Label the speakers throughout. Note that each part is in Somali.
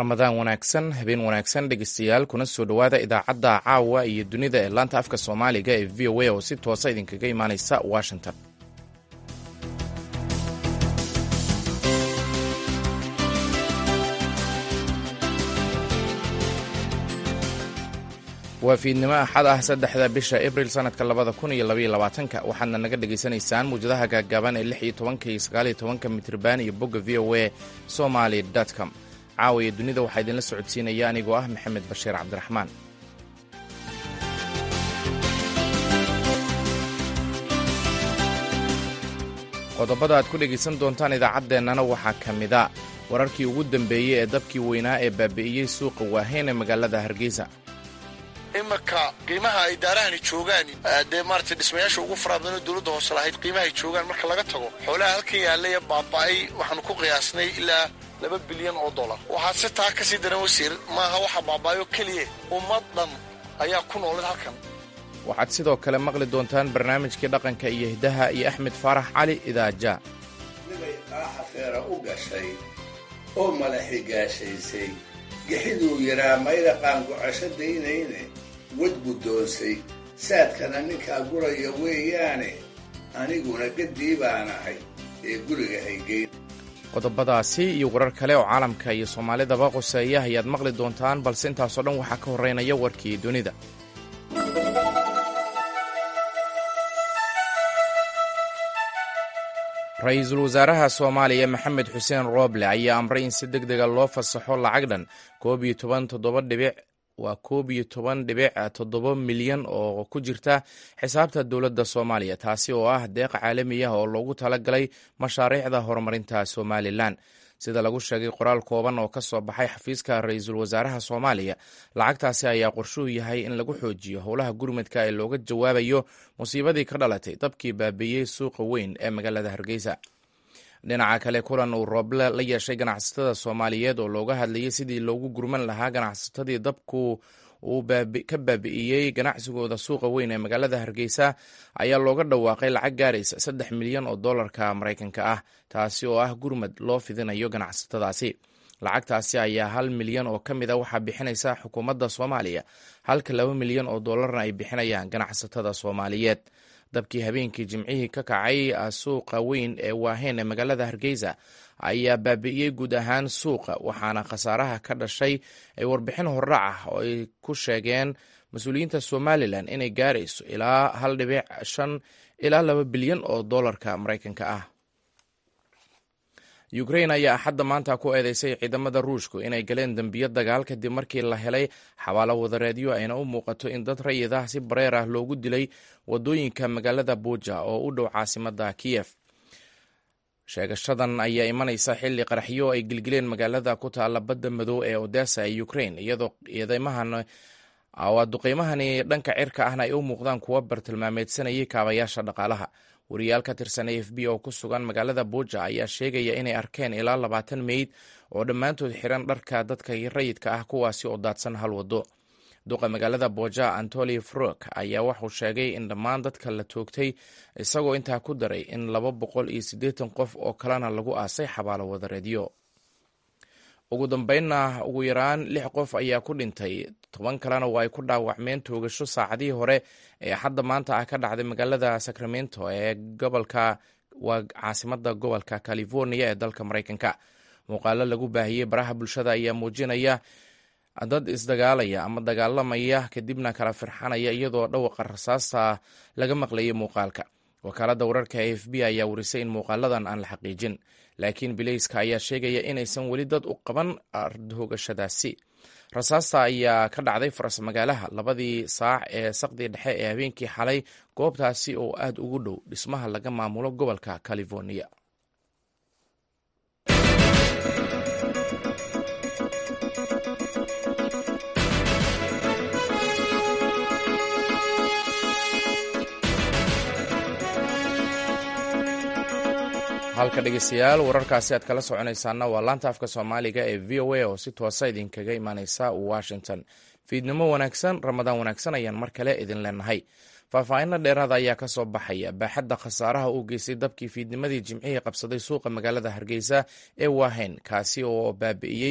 Speaker 1: ramadaan wanaagsan habeen wanaagsan dhegeystayaal kuna soo dhowaada idaacadda caawa iyo dunida ee laanta afka soomaaliga ee v o a oo si toosa idinkaga imaaneysa washington waa fiidnimo axad ah saddexda bisha abril sanadka labada kun iyo labaiyo labaatanka waxaadna naga dhagaysanaysaan muwjadaha gaagaaban ee lix iyo tobanka iyo sagaaliyo tobanka mitrban iyo bogga v o a somaly com caawa iyo dunida waxaa idinla socodsiinaya anigoo ah maxamed bashiir cabdiraxmaan qodobada aad ku dhegaysan doontaan idaacaddeenana waxaa ka mida wararkii ugu dambeeyey ee dabkii weynaa ee baabi'iyey suuqa waaheyn ee magaalada hargeysa
Speaker 2: imarka qiimaha ay daarahani joogaan dee maarata dhismayaasha ugu faraha badan oo dowladda hoose lahayd qiimaha ay joogaan marka laga tago xoolaha halkan yaallaya baaba'ay waxaanu ku qiyaasnay ilaa laba bilyan oo dollar waxaa si taa ka sii daran wasiir maaha waxa baaba'ayo keliya ummad dhan ayaa ku noolid halkan
Speaker 1: waxaad sidoo kale maqli doontaan barnaamijkii dhaqanka iyo hiddaha iyo axmed faarax cali idaaja
Speaker 3: nibay qaaxa feera u gashay oo malaxi gaashaysay gixiduu yidhaa mayda qaangucasho daynayne wad guddoonsay saadkana ninkaa guraya weeyaane aniguna gaddii baan ahay ee guriga haygeyn
Speaker 1: qodobadaasi iyo warar kale oo caalamka iyo soomaalidaba qoseeya ayaad maqli doontaan balse intaasoo dhan waxaa ka horreynaya warkii dunida ra-iisul wasaaraha soomaaliya maxamed xuseen rooble ayaa amray in si deg dega loo fasaxo lacag dhan koob iyo toban toddoba dhibic waa koob iyo toban dhibic toddoba milyan oo ku jirta xisaabta dowladda soomaaliya taasi oo ah deeq caalami ah oo loogu talagalay mashaariicda horumarinta somalilan sida lagu sheegay qoraal kooban oo ka soo baxay xafiiska ra-iisul wasaaraha soomaaliya lacagtaasi ayaa qorshuhu yahay in lagu xoojiyo howlaha gurmadka ee looga jawaabayo musiibadii ka dhalatay dabkii baabiiyey suuqa weyn ee magaalada hargeysa dhinaca kale kulan uu rooble la yeeshay ganacsatada soomaaliyeed oo looga hadlayay sidii loogu gurman lahaa ganacsatadii dabku uu ka baabi'iyey ganacsigooda suuqa weyn ee magaalada hargeysa ayaa looga dhawaaqay lacag gaaraysa saddex milyan oo dollarka maraykanka ah taasi oo ah gurmad loo fidinayo ganacsatadaasi lacagtaasi ayaa hal milyan oo ka mid a waxaa bixinaysa xukuumadda soomaaliya halka laba milyan oo dollarna ay bixinayaan ganacsatada soomaaliyeed dabkii habeenkii jimcihii ka kacay suuqa weyn ee waaheen ee magaalada hargeysa ayaa baabi'iyey guud ahaan suuqa waxaana khasaaraha ka dhashay ay warbixin hordhac ah oo ay ku sheegeen mas-uuliyiinta somalilan inay gaarayso ilaa hal dhibic shan ilaa laba bilyan oo dollarka maraykanka ah ukrain ayaa axadda maanta ku eedeysay ciidamada ruushku inay galeen dembiyo dagaal kadib markii la helay xabaalo wadareedyo ayna u muuqato in dad rayid ah si bareer ah loogu dilay wadooyinka magaalada buja oo u dhow caasimada kiyef sheegashadan ayaa imanaysa xilli qaraxyo ay gilgileen magaalada ku taalla badda madow ee odessa ee ukrain iyadoo duqeymahani dhanka cirka ahna ay u muuqdaan kuwa bartilmaameedsanayay kaabayaasha dhaqaalaha wariyaal ka tirsan a f b oo ku sugan magaalada buja ayaa sheegaya inay arkeen ilaa labaatan meyd oo dhammaantood xiran dharka dadka rayidka ah kuwaasi oo daadsan hal wado duqa magaalada boja antoli frok ayaa wuxuu sheegay in dhammaan dadka la toogtay isagoo intaa ku daray in laba boqol iyo siddeetan qof oo kalena lagu aasay xabaalo wadareedyo ugu dambeynna ugu yaraan lix qof ayaa ku dhintay toban kalena waa ay ku dhaawacmeen toogasho saacadihii hore ee hadda maanta ah ka dhacday magaalada sacramento ee gobolka waa caasimada gobolka california ee dalka maraykanka muuqaalo lagu baahiyey baraha bulshada ayaa muujinaya dad isdagaalaya ama dagaalamaya kadibna kala firxanaya iyadoo dhawaqa rasaasta laga maqlayay muuqaalka wakaaladda wararka a f b ayaa warisay in muuqaaladan aan la xaqiijin laakiin bilayska ayaa sheegaya inaysan weli dad u qaban hogashadaasi rasaasta ayaa ka dhacday faras magaalaha labadii saac ee saqdii dhexe ee habeenkii xalay goobtaasi oo aad ugu dhow dhismaha laga maamulo gobolka california halka dhegeystayaal wararkaasi aad kala soconaysaana waa laanta afka soomaaliga ee v o a oo si toosa idinkaga imaaneysa washington fiidnimo wanaagsan ramadaan wanaagsan ayaan mar kale idin leenahay faahfaahinna dheeraada ayaa ka soo baxaya baaxadda khasaaraha uu geystay dabkii fiidnimadii jimcihii qabsaday suuqa magaalada hargeysa ee waaheyn kaasi oo baabi'iyey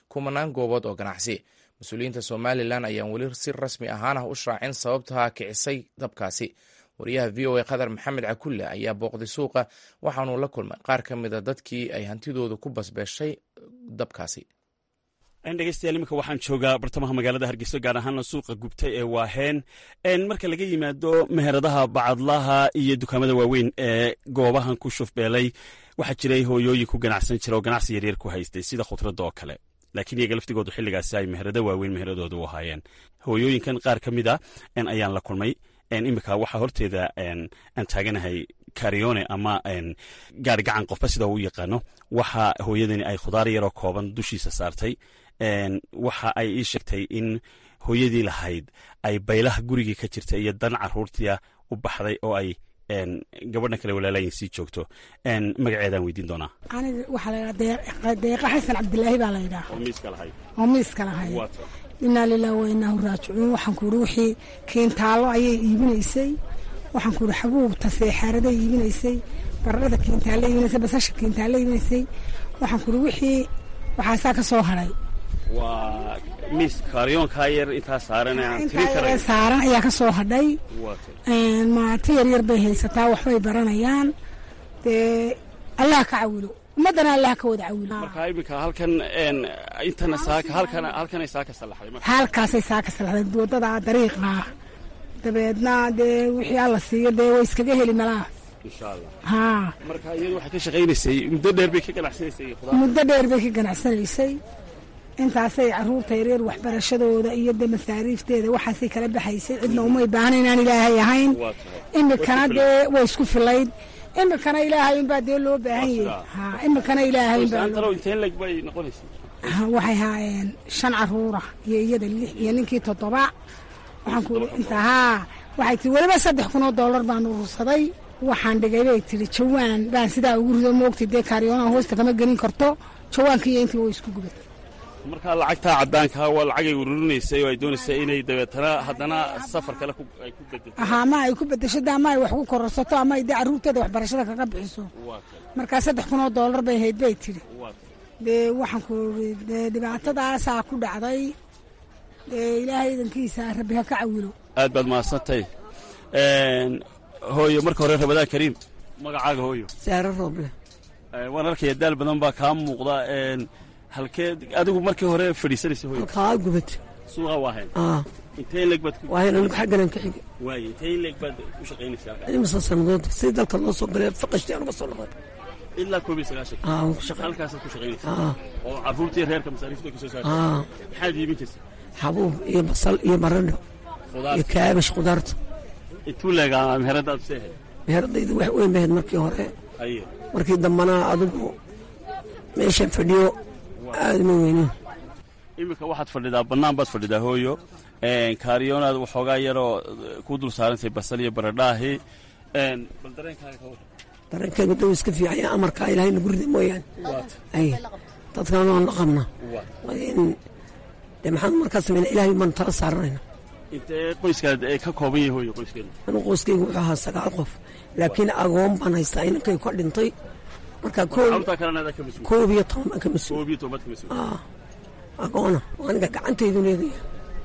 Speaker 1: kumanaan goobood oo ganacsi mas-uuliyiinta somalilan ayaan weli si rasmi ahaan ah u shaacin sababtaa kicisay dabkaasi wariyaha v o a qatar maxamed cakulle ayaa booqday suuqa waxaanuu la kulmay qaar ka mida dadkii ay hantidooda ku basbeeshay dabkaasi
Speaker 4: dhegeystayaal iminka waxaan joogaa bartamaha magaalada hargeyso gaar ahaana suuqa gubtay ee waaheen marka laga yimaado meheradaha bacadlaha iyo dukaamada waaweyn ee goobahan ku shufbeelay waxaa jiray hooyooyin ku ganacsan jira oo ganacsi yaryar ku haystay sida khudradda oo kale laakiin iyaga laftigoodu xilligaasi ay meherado waaweyn meheradooda u ahaayeen hooyooyinkan qaar ka mid a ayaan la kulmay iminka waxaa horteeda aan taaganahay karione ama gaari gacan qofba sida uu yaqaano waxa hooyadani ay khudaar yaroo kooban dushiisa saartay waxa ay ii sheegtay in hooyadii lahayd ay baylaha gurigii ka jirta iyo dan caruurtia u baxday oo ay gabadhan kale walaalayin sii joogto magaceedaan weydiin doonaa
Speaker 5: aniga waxaa la ydhaha deeqa xasan cabdilaahi baa la ydhaha oo miiska lahay inaa lilah wa inaahu raajicuun waxaan ku ihi wixii kiintaallo ayay iibinaysay waxaan ku ihi xabuubta seexaaraday iibinaysay baradhada kiintaalle iibinaysay basasha kiintaalle iibinaysay waxaan ku ihi wixii waxaasaa ka soo hadhay
Speaker 4: waa miis kaaryoonkaa yar intaa saaran
Speaker 5: intaa saaran ayaa ka soo hadhay maati yaryar bay haysataa waxbay baranayaan dee allah ka cawilo ummaddana allah ka wada cawilo
Speaker 4: markaa iminka halkan intana saaka halkan halkanay saaka salaxday
Speaker 5: halkaasay saaka salaxday waddada dariiqa dabeedna dee wixii alla siiyo dee way iskaga heli malaa
Speaker 4: insha allah
Speaker 5: haa
Speaker 4: marka iyadu waxay ka shaqaynaysay muddo dheer bay ka ganacsanaysay khudaar
Speaker 5: muddo dheer bay ka ganacsanaysay intaasay caruurta yaryar waxbarashadooda iyo de masaariifteeda waxaasay kala baxaysay cidna umay baahna inaan ilaahay ahayn imikana dee way isku filayd imikana ilaahay unbaa dee loo baahan yahay ha imikana ilaahay waxay haayeen shan caruura iyo iyada lix iyo ninkii toddoba waxaan ku inta haa waxay tii weliba saddex kun oo dollar baan urursaday waxaan dhigay bay tihi jawaan baan sidaa ugu rido moogtay dee kaaryoonaa hoosta kama gelin karto jawaanka iyo intii way isku gubatay
Speaker 4: markaa lacagtaa caddaankaa waa lacagay ururinaysay oo ay doonaysay inay dabeetana haddana safar kale ay ku bedesho
Speaker 5: aha ama ay ku bedesho de ama ay wax ku kororsato ama ay dee carruurteeda waxbarashada kaga bixiso markaa saddex kun oo dollar bay hayd bay tidhi dee waxaan ku ii dee dhibaatadaasaa ku dhacday dee ilaahay idankiisa rabbi ha ka cawilo
Speaker 4: aad baad mahadsantay hooyo marka hore rabadaan kariim magacaaga hooyo
Speaker 6: saaro rooble
Speaker 4: waan arkaya daal badan baa kaa muuqda halkee adigu markii hore fadhiisanaysa hooyo
Speaker 6: halkaa gubad
Speaker 4: suuqa waahayn
Speaker 6: aa
Speaker 4: intee in leeg baad ku
Speaker 6: waayan anigu xagganan ka xigay
Speaker 4: waaye intee in leeg baad ku shaqaynaysaa halkaa
Speaker 6: imisa sannadood si dalka loo soo galay faqashtii anuga soo noqday
Speaker 4: ilaa koob iyo sagaashan
Speaker 6: aa waan ku shaqay
Speaker 4: halkaasaad ku shaqaynaysaa
Speaker 6: aa
Speaker 4: oo carruurtii reerka masaariifta ka soo saartay
Speaker 6: aa
Speaker 4: maxaad iibin jirtay
Speaker 6: xabuub iyo basal iyo baradho
Speaker 4: khudaar
Speaker 6: iyo kaabash khudaarta
Speaker 4: intuu leegaa meheradaad seehay
Speaker 6: meheradaydu wax weyn bahayd markii hore
Speaker 4: aye
Speaker 6: markii dambana adigu meeshan fadhiyo aada ma weynin
Speaker 4: iminka waxaad fadhidaa bannaan baad fadhidaa hooyo kaariyoonaad waxoogaa yaroo ku dul saarantay basal iyo baradhaahi bal dareenkaaga ka warran
Speaker 6: dareenkaygu daw iska fiicaya amarkaa ilaahay nagu rida mooyaane ay dadkaan waan la qabna waa in dee maxaan markaa samayna ilaahay baan tala saaranayna
Speaker 4: intee qoyskaad ee ka kooban yahay hooyo qoyskeeda
Speaker 6: anigu qoyskaygu wuxuu ahaa sagaal qof laakiin agoon baan haystaa inankay ka dhintay markaa koob
Speaker 4: carruurtaa kalena adaa ka mas-uul
Speaker 6: koob iyo toban baan ka mas-uul
Speaker 4: koob iyo tobaad ka mas-uul
Speaker 6: aa agoona oo aniga gacantaydu leegaya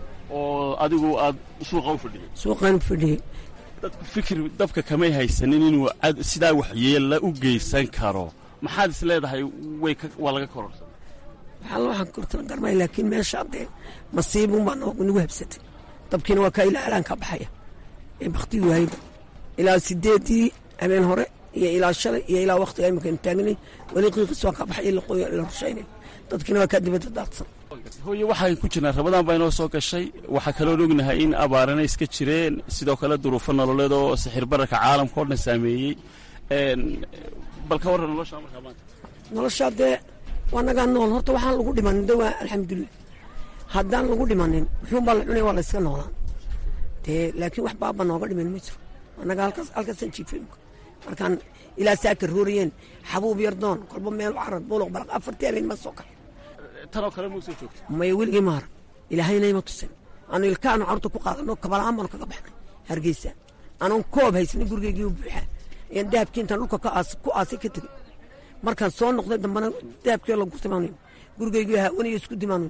Speaker 4: oo adigu aad suuqa u fadhiday
Speaker 6: suuqaan fadhiyey
Speaker 4: dadku fikir dabka kamay haysanin inuu cad- sidaa waxyeella u geysan karo maxaad is leedahay way ka- waa laga kororsan
Speaker 6: waxaa la waxaan kortana garmay laakiin meesha dee masiibun baa noo- nagu habsatay dabkiina waa kaa ilaa alaan ka baxaya ee baktigu hayba ilaa sideedii habeen hore iyo ilaa shalay iyo ilaa waktiga imika aynu taagnay weli qiiqis waa ka baxaya la qoyo la rushaynay dadkiina waa kaa dibadda daadsan
Speaker 4: hooye waxaan ku jirnaa rabadaan baa inoo soo gashay waxaa kaloon ognahay in abaarana iska jireen sidoo kale duruufo nololeed oo sixir bararka caalamka oo dhan saameeyey Een, bal ka warran nolosha markaa maanta
Speaker 6: noloshaa dee waa nagaa nool horta waxaan lagu dhimanin de waa alxamdulilah haddaan lagu dhimanin muxuunbaa la cunay waa la iska noolaan dee laakiin wax baaba nooga dhiman ma jiro annaga halkaas halkaasaan jiifay imka markaan ilaa saaka rooriyeen xabuub yardoon kolba meel carad buluq balaq afartii habeen ma soo kaxay
Speaker 4: tanoo kale muu soo joogta
Speaker 6: maya weligii maara ilaahayna ima tusin aanu ilkaanu carruurta ku qaadano kabalaan baanu kaga baxnay hargeysa anoon koob haysanin gurigaygii u buuxaa ayaan dahabkii intaan dhulka ka aas- ku aasay ka tegey markaan soo noqday dambana dahabkii la gurtay baan gurigaygu haawaniyo isku dimaan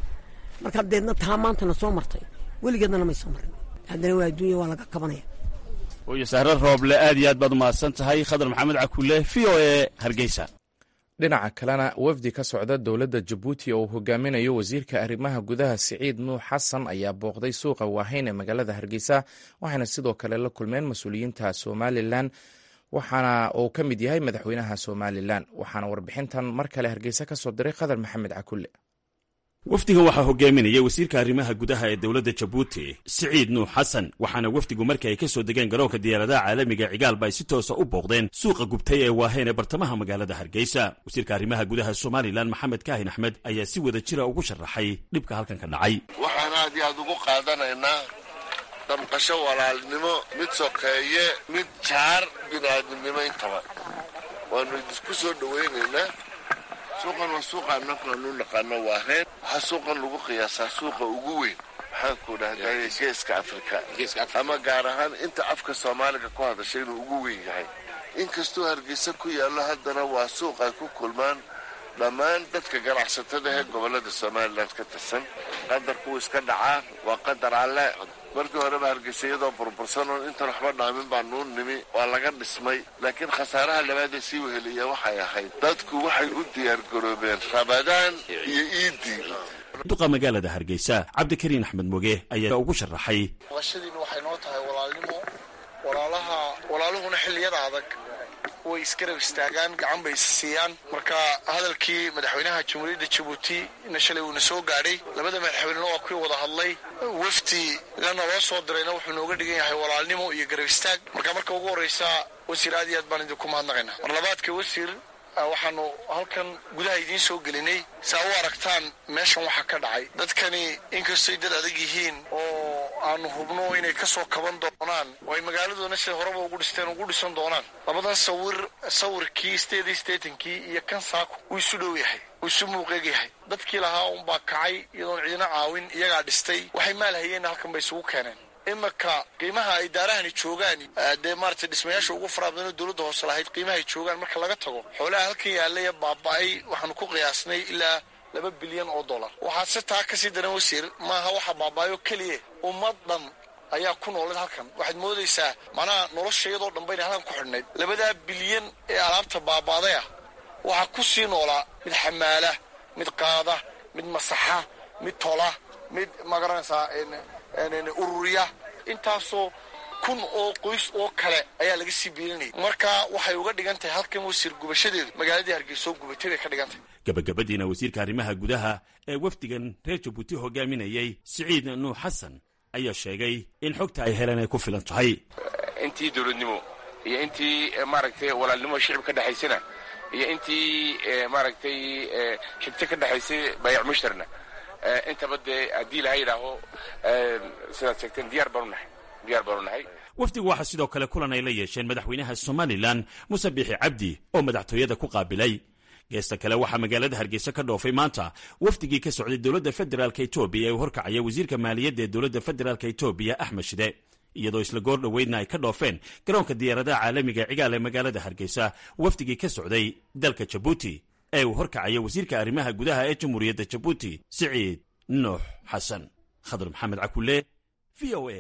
Speaker 6: marka deedna taa maantana soo martay weligeednana may soo marin haddana waa adduunya waa laga kabanaya
Speaker 4: hooyo sahre rooble aad iyo aad baad umahadsan tahay khadar maxamed cakulle v o e hargeysa
Speaker 1: dhinaca kalena wafdi ka socda dowladda jabuuti oo uu hogaaminayo wasiirka arrimaha gudaha siciid nuux xasan ayaa booqday suuqa waaheyn ee magaalada hargeysa waxayna sidoo kale la kulmeen mas-uuliyiinta somalilan waxaana uu ka mid yahay madaxweynaha somalilan waxaana warbixintan mar kale hargeysa ka soo diray khadar maxamed cakulle
Speaker 4: wafdigan waxaa hogaaminaya wasiirka arrimaha gudaha ee dowladda jabuuti siciid nuux xasan waxaana wafdigu markii ay ka soo degeen garoonka diyaaradaha caalamiga cigaalba ay si toosa u booqdeen suuqa gubtay ee waaheen ee bartamaha magaalada hargeysa wasiirka arrimaha gudaha somalilan maxamed kaahin axmed ayaa si wada jira ugu sharaxay dhibka halkan ka dhacay
Speaker 2: waxaan aad iyo aad ugu qaadanaynaa damqasho walaalnimo mid sokeeye mid jaar biniaadamnimo intaba waanu idinku soo dhowaynaynaa suuqan waa suuqa annaku aanu naqaano waaheen waxaa suuqan lagu qiyaasaa suuqa ugu weyn maxaanku dhahday geeska afrika ama gaar ahaan inta afka soomaaliga ku hadashay inuu ugu weyn yahay inkastoo hargeysa ku yaallo haddana waa suuq ay ku kulmaan dhammaan dadka ganacsatada ee gobollada somalilan ka tirsan qadarkuu iska dhacaa waa qadar alle markii horeba hargeysa iyadoo burbursanoon intan waxba dhaamin baa nuu nimi waa laga dhismay laakiin khasaaraha labaadee sii weheliya waxay ahayd dadku waxay u diyaargaroobeen rabadaan iyo iidii
Speaker 4: duqa magaalada hargeysa cabdikariin axmed moge ayaa ugu sharaxay
Speaker 2: baqashadiina waxay noo tahay walaalnimo walaalaha walaaluhuna xilliyada adag way isgarab istaagaan gacan bay is siiyaan marka hadalkii madaxweynaha jamhuuriyadda jabuuti na shalay uuna soo gaadhay labada madaxweynena waa kuwii wada hadlay wafdi lana loo soo dirayna wuxuu nooga dhigan yahay walaalnimo iyo garab istaag marka marka ugu horreysa wasiir aad iyo aad baan idinku mahadnaqaynaa mar labaadka wasiir waxaanu halkan gudaha idiin soo gelinay saa u aragtaan meeshan waxaa ka dhacay dadkani inkastoy dad adag yihiin oo aanu hubno inay ka soo kaban doonaan oo ay magaaladoona sida horeba ugu dhisteen ugu dhisan doonaan labadan sawir sawirkii steedii steetankii iyo kan saako wuu isu dhow yahay wuu isu muuqeeg yahay dadkii lahaa unbaa kacay iyadoon cidina caawin iyagaa dhistay waxay maal hayeenna halkan bay isugu keeneen iminka qiimaha ay daarahani joogaan dee maaragtay dhismayaasha ugu faraha badan oo dowladda hoose lahayd qiimaha ay joogaan marka laga tago xoolaha halkan yaallaya baaba'ay waxaanu ku qiyaasnay ilaa laba bilyan oo dollar waxaa si taa kasii daran wasiir maaha waxa baaba'ayo keliya ummad dhan ayaa ku noolad halkan waxaad moodaysaa macnaha nolosha iyadoo dhan bayna halkan ku xidhnayd labadaa bilyan ee alaabta baaba'day ah waxaa ku sii noolaa mid xamaala mid qaada mid masaxa mid tola mid magaranaysaa ururiya intaasoo kun oo qoys oo kale ayaa laga sii biilinayay marka waxay uga dhigan tahay halkan wasiir gubashadeedu magaaladii hargeysa oo gubatay bay ka dhigan tahay
Speaker 4: gabagabadiina wasiirka arrimaha gudaha ee wafdigan reer jabuuti hogaaminayay siciid nuux xasan ayaa sheegay in xogta ay heleen ay ku filan tahay
Speaker 7: intii dowladnimo iyo intii maaragtay walaalnimo shicib ka dhexaysana iyo intii maaragtay xigto ka dhexaysay bayac mushtarna intaba dee haddii laha yidhaaho sidaad sheegteen diyaar baanu nahay diyaar baanu nahay
Speaker 4: wafdigu waxaa sidoo kale kulan ay la yeesheen madaxweynaha somalilan muse biixi cabdi oo madaxtooyada ku qaabilay geesta kale waxaa magaalada hargeysa ka dhoofay maanta wafdigii ka socday dowladda federaalk etoobiya ee u horkacaya wasiirka maaliyadda ee dowladda federaalk etoobiya axmed shide iyadoo isla goor dhoweydna ay ka dhoofeen garoonka diyaaradaha caalamiga ee cigaal ee magaalada hargeysa wafdigii ka socday dalka jabuuti ee uu horkacaya wasiirka arrimaha gudaha ee jamhuuriyadda jabuuti siciid nuux xasan khadar maxamed cakulle v o a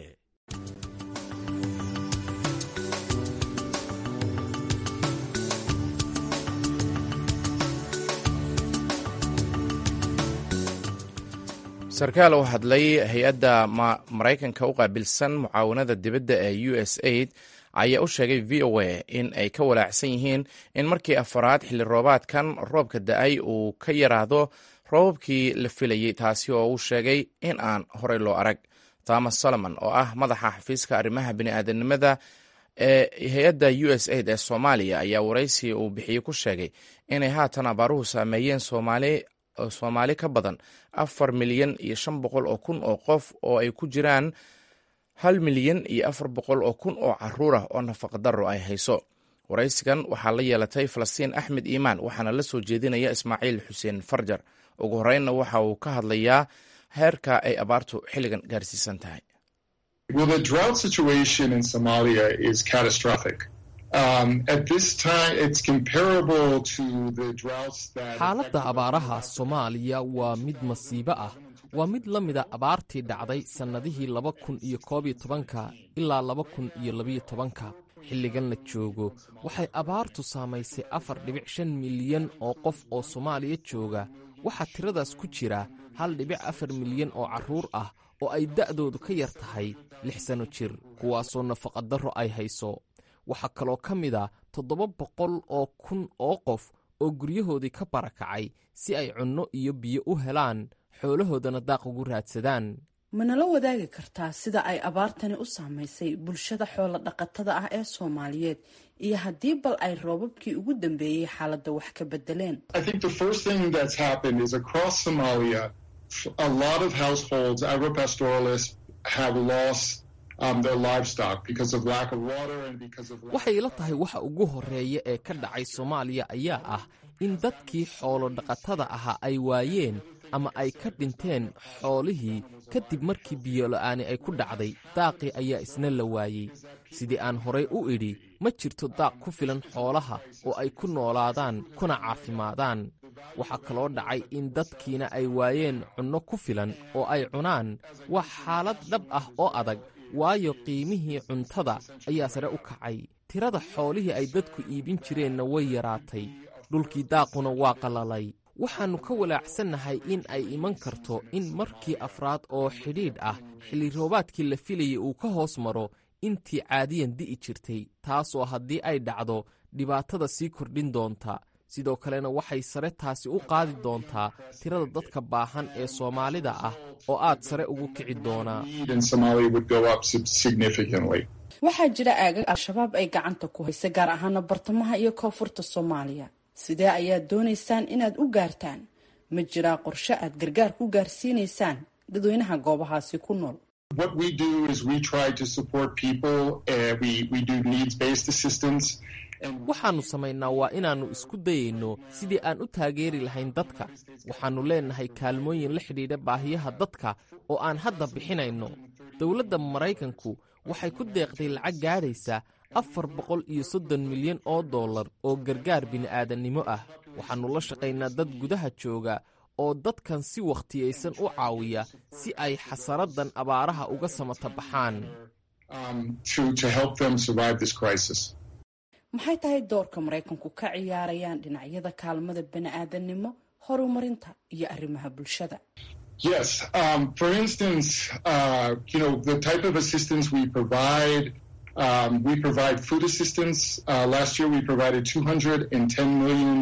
Speaker 1: sarkaal oo hadlay hay-adda maraykanka u qaabilsan mucaawanada dibadda ee u s aid ayaa u sheegay v o a in ay ka walaacsan yihiin in markii afaraad xilli roobaadkan roobka da-ay uu ka yaraado roobabkii la filayey taasi oo uu sheegay in aan horey loo arag thomas solomon oo ah madaxa xafiiska arrimaha bini'aadanimada ee hay-adda u s aid ee soomaaliya ayaa waraysi uu bixiyey ku sheegay inay haatan abaaruhu saameeyeen soomaali soomaali ka badan afar milyan iyo shan boqol oo kun oo qof oo ay ku jiraan hal milyan iyo afar boqol oo kun oo caruur ah oo nafaqadaro ay hayso waraysigan waxaa la yeelatay falastiin axmed iimaan waxaana la soo jeedinaya ismaaciil xuseen farjar ugu horeynna waxa uu ka hadlayaa heerka ay abaartu xilligan gaarsiisan tahay
Speaker 8: xaaladda abaaraha soomaaliya waa mid masiibo ah waa mid la mida abaartii dhacday sannadihii laba kun iyo koob iyo tobanka ilaa laba kun iyo labiyo tobanka xilligan la joogo waxay abaartu saamaysay afar dhibic shan milyan oo qof oo soomaaliya jooga waxaa tiradaas ku jira hal dhibic afar milyan oo carruur ah oo ay da'doodu ka yar tahay lix sanno jir kuwaasoo nafaqadarro ay hayso waxaa kaloo ka mid a toddoba boqol oo kun oo qof oo guryahoodii ka barakacay si ay cunno iyo biyo u helaan xoolahoodana daaq ugu raadsadaan
Speaker 9: manala wadaagi kartaa sida ay abaartani u saamaysay bulshada xoolo dhaqatada ah ee soomaaliyeed iyo haddii bal ay roobabkii ugu dambeeyey xaaladda wax ka bedeleen
Speaker 8: waxay ila tahay waxa ugu horreeya ee ka dhacay soomaaliya ayaa ah in dadkii xoolo dhaqatada ahaa ay waayeen ama ay ka dhinteen xoolihii kadib markii biyola'aani ay ku dhacday daaqii ayaa isna la waayey sidii aan horay u idhi ma jirto daaq ku filan xoolaha oo ay ku noolaadaan kuna caafimaadaan waxaa kaloo dhacay in dadkiina ay waayeen cunno ku filan oo ay cunaan waa xaalad dhab ah oo adag waayo qiimihii cuntada ayaa sare u kacay tirada xoolihii ay dadku iibin jireenna way yaraatay dhulkii daaquna waa qalalay waxaannu ka walaacsannahay in ay iman karto in markii afraad oo xidhiidh ah xilli roobaadkii la filayay uu ka hoos maro intii caadiyan di'i jirtay taasoo haddii ay dhacdo dhibaatada sii kordhin doonta sidoo kalena waxay sare taasi u qaadi doontaa tirada dadka baahan ee soomaalida ah oo aad sare ugu kici doonaa
Speaker 9: waxaa jira aagag al-shabaab ay gacanta ku haysa gaar ahaana bartamaha iyo koonfurta soomaaliya sidee ayaad doonaysaan inaad u gaartaan ma jiraa qorshe aad gargaar ku gaarsiinaysaan dadweynaha goobahaasi ku nool
Speaker 8: waxaannu samaynaa waa inaannu isku dayayno sidii aan u taageeri lahayn dadka waxaannu leennahay kaalmooyin la xidhiidha baahiyaha dadka oo aan hadda bixinayno dowladda maraykanku waxay ku deeqday lacag gaadhaysa afar boqol iyo soddon milyan oo dollar oo gargaar bini'aadannimo ah waxaannu la shaqaynaa dad gudaha jooga oo dadkan si wakhtiyaysan u caawiya si ay xasaradan abaaraha uga samata baxaan
Speaker 9: maxay tahay doorka maraykanku ka ciyaarayaan dhinacyada kaalmada bini'aadannimo horumarinta iyo arrimaha bulshada
Speaker 10: Yes. Um, for instance, uh, you know, the type of assistance we provide, um, we provide food assistance. Uh, last year we provided $210 million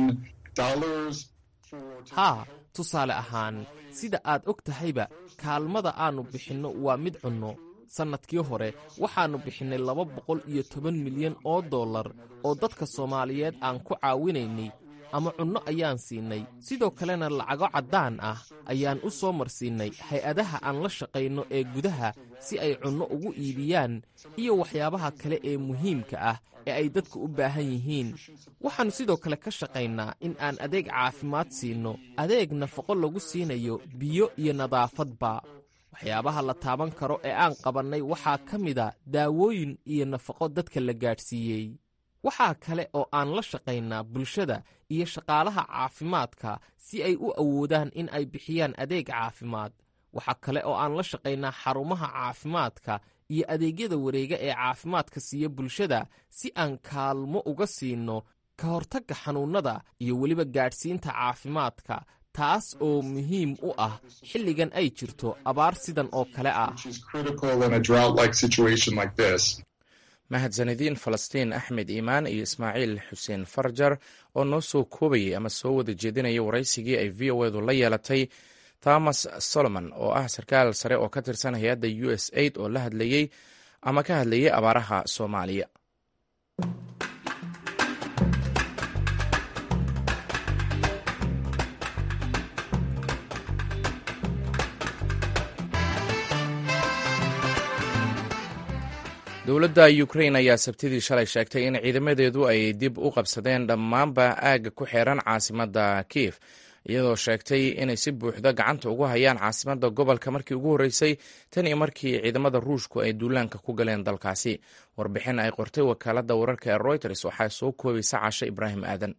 Speaker 8: haa tusaale ahaan sida aad og tahayba kaalmada aannu bixinno waa mid cunno sannadkii hore waxaannu bixinnay laba boqol iyo toban milyan oo dollar oo dadka soomaaliyeed aan ku caawinaynay ama cunno ayaan siinay sidoo kalena lacago caddaan ah ayaan u soo marsiinnay hay-adaha aan la shaqayno ee gudaha si ay cunno ugu iibiyaan iyo waxyaabaha kale ee muhiimka ah ee ay dadku u baahan yihiin waxaannu sidoo kale ka shaqaynaa in aan adeeg caafimaad siinno adeeg nafaqo lagu siinayo biyo iyo nadaafadba waxyaabaha la taaban karo ee aan qabannay waxaa ka mida daawooyin iyo nafaqo dadka la gaadhsiiyey waxaa kale oo aan la shaqaynaa bulshada iyo shaqaalaha caafimaadka si ay u awoodaan in ay bixiyaan adeeg caafimaad waxaa kale oo aan la shaqaynaa xarumaha caafimaadka iyo adeegyada wareega ee caafimaadka siiya bulshada si aan kaalmo uga siinno ka hortagga xanuunnada iyo weliba gaadhsiinta caafimaadka taas oo muhiim u ah xilligan ay jirto abaar sidan oo kale ah
Speaker 1: mahadsanediin falastiin axmed iimaan iyo ismaaciil xuseen farjar oo noo soo koobayay ama soo wada jeedinaya waraysigii ay v o edu la yeelatay thomas solomon oo ah sarkaal sare oo ka tirsan hay-adda u s aid oo la hadlayey ama ka hadlayay abaaraha soomaaliya dowladda ukrain ayaa sabtidii shalay sheegtay in ciidamadeedu ay dib u qabsadeen dhammaanba aagga ku xeeran caasimadda kiif iyadoo sheegtay inay si buuxda gacanta ugu hayaan caasimadda gobolka markii ugu horreysay tan iyo markii ciidamada ruushku ay duulaanka ku galeen dalkaasi warbixin ay qortay wakaaladda wararka ee reuters waxaa soo koobaysa cashe ibraahim aadan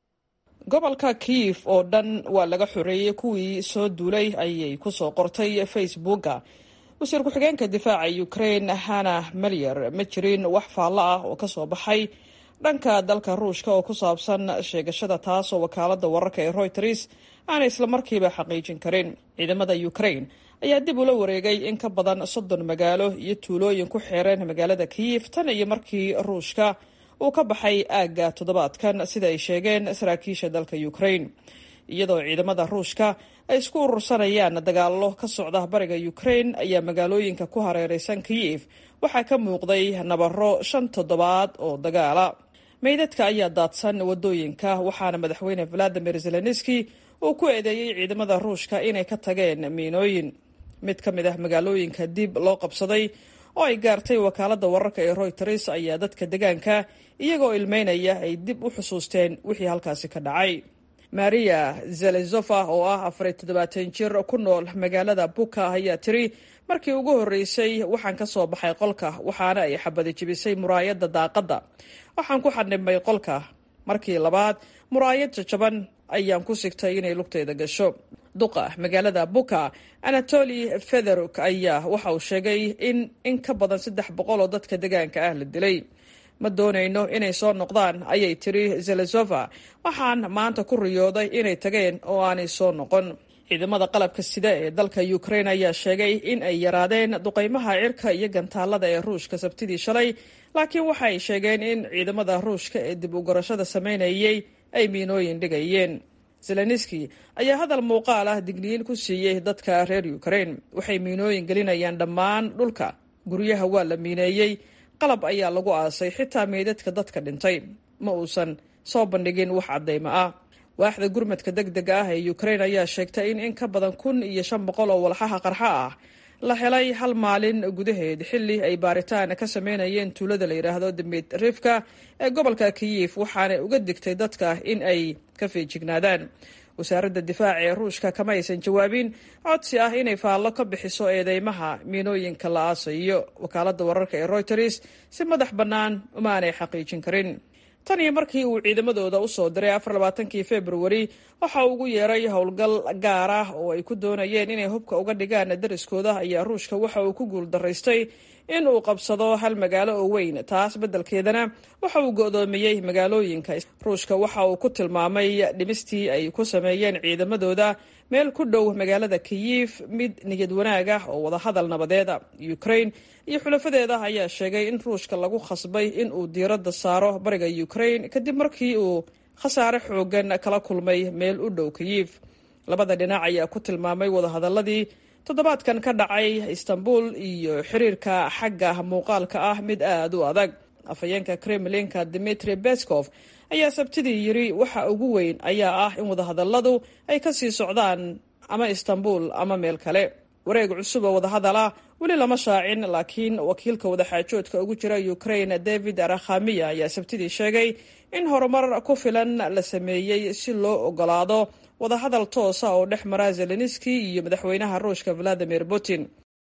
Speaker 11: gobolka kiyif oo dhan waa laga xoreeyey kuwii soo duulay ayay ku soo qortay facebooka wasiir ku-xigeenka difaaca ukraine hana melyer ma jirin wax faallo ah oo ka soo baxay dhanka dalka ruushka oo ku saabsan sheegashada taas oo wakaaladda wararka ee reuters aanay islamarkiiba xaqiijin karin ciidamada ukraine ayaa dib ula wareegay in ka badan soddon magaalo iyo tuulooyin ku xeereen magaalada kiyif tan iyo markii ruushka uu ka baxay aagga toddobaadkan sida ay sheegeen saraakiisha dalka ukraine iyadoo ciidamada ruushka ay isku urursanayaan dagaallo ka socda bariga ukraine ayaa magaalooyinka ku hareereysan kiyif waxaa ka muuqday nabaro shan toddobaad oo dagaala meydadka ayaa daadsan wadooyinka waxaana madaxweyne valadimir zelenski uu ku eedeeyey ciidamada ruushka inay ka tageen miinooyin mid ka mid ah magaalooyinka dib loo qabsaday oo ay gaartay wakaaladda wararka ee reuters ayaa dadka degaanka iyagoo ilmeynaya ay dib u xusuusteen wixii halkaasi ka dhacay maria zelezofa oo ah afar iyo toddobaatan jir ku nool magaalada buka ayaa tiri markii ugu horreysay waxaan ka soo baxay qolka waxaana ay xabadi jibisay muraayadda daaqadda waxaan ku xadhibmay qolka markii labaad muraayad jajaban ayaan ku sigtay inay lugteyda gasho duqa magaalada buka anatoli federuk ayaa waxa uu sheegay in in ka badan saddex boqol oo dadka degaanka ah la dilay ma doonayno inay soo noqdaan ayay tiri zelezova waxaan maanta ku riyooday inay tageen oo aanay soo noqon ciidamada qalabka sida ee dalka ukraine ayaa sheegay in ay yaraadeen duqeymaha cirka iyo gantaalada ee ruushka sabtidii shalay laakiin waxa ay sheegeen in ciidamada ruushka ee dib u gorashada sameynayay ay miinooyin dhigayeen zelenski ayaa hadal muuqaal ah digniyin ku siiyey dadka reer ukraine waxay miinooyin gelinayaan dhammaan dhulka guryaha waa la miineeyey qalab ayaa lagu aasay xitaa meydadka dadka dhintay ma uusan soo bandhigin wax caddaymo ah waaxda gurmadka deg dega ah ee ukraine ayaa sheegtay in in ka badan kun iyo shan boqol oo walxaha qarxa ah la helay hal maalin gudaheed xilli ay baaritaan ka sameynayeen tuulada la yidhaahdo dimitrifka ee gobolka kiyif waxaanay uga digtay dadka in ay ka feejignaadaan wasaaradda difaaca ee ruushka kama aysan jawaabin codsi ah inay faallo ka bixiso eedeymaha miinooyinka la aasayo wakaaladda wararka ee reuters si madax bannaan uma aanay xaqiijin karin tan iyo markii uu ciidamadooda usoo diray afar labaatankii februari waxa uu ugu yeeray howlgal gaar ah oo ay ku doonayeen inay hubka uga dhigaan dariskooda ayaa ruushka waxa uu ku guul daraystay in uu qabsado hal magaalo oo weyn taas beddelkeedana waxa uu go'doomiyey magaalooyinka ruushka waxa uu ku tilmaamay dhimistii ay ku sameeyeen ciidamadooda meel ku dhow magaalada kiyif mid niyad wanaag ah oo wadahadal nabadeeda ukraine iyo xulafadeeda ayaa sheegay in ruushka lagu khasbay in uu diiradda saaro bariga ukraine kadib markii uu khasaare xoogan kala kulmay meel u dhow kiyif labada dhinac ayaa ku tilmaamay wadahadaladii toddobaadkan ka dhacay istanbul iyo xiriirka xagga muuqaalka ah mid aad u adag afhayeenka kremlinka dimitri beskov ayaa sabtidii yiri waxa ugu weyn ayaa ah in wadahadaladu ay ka sii socdaan ama istanbul ama meel kale wareeg cusub oo wadahadala weli lama shaacin laakiin wakiilka wadaxaajoodka ugu jira ukraine david arakhamiya ayaa sabtidii sheegay in horumar ku filan la sameeyey si loo ogolaado wadahadal toosa oo dhex mara zelenski iyo madaxweynaha ruushka valadimir putin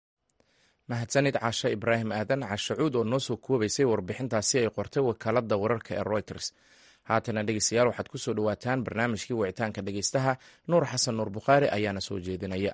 Speaker 1: mahadsanid cashe ibraahim aadan cashacuud oo noo soo koobaysay warbixintaasi ay qortay wakaaladda wararka ee reuters haatana dhegeystayaal waxaad ku soo dhowaataan barnaamijkii wicitaanka dhegeystaha nuur xasan nuur bukhaari ayaana soo jeedinaya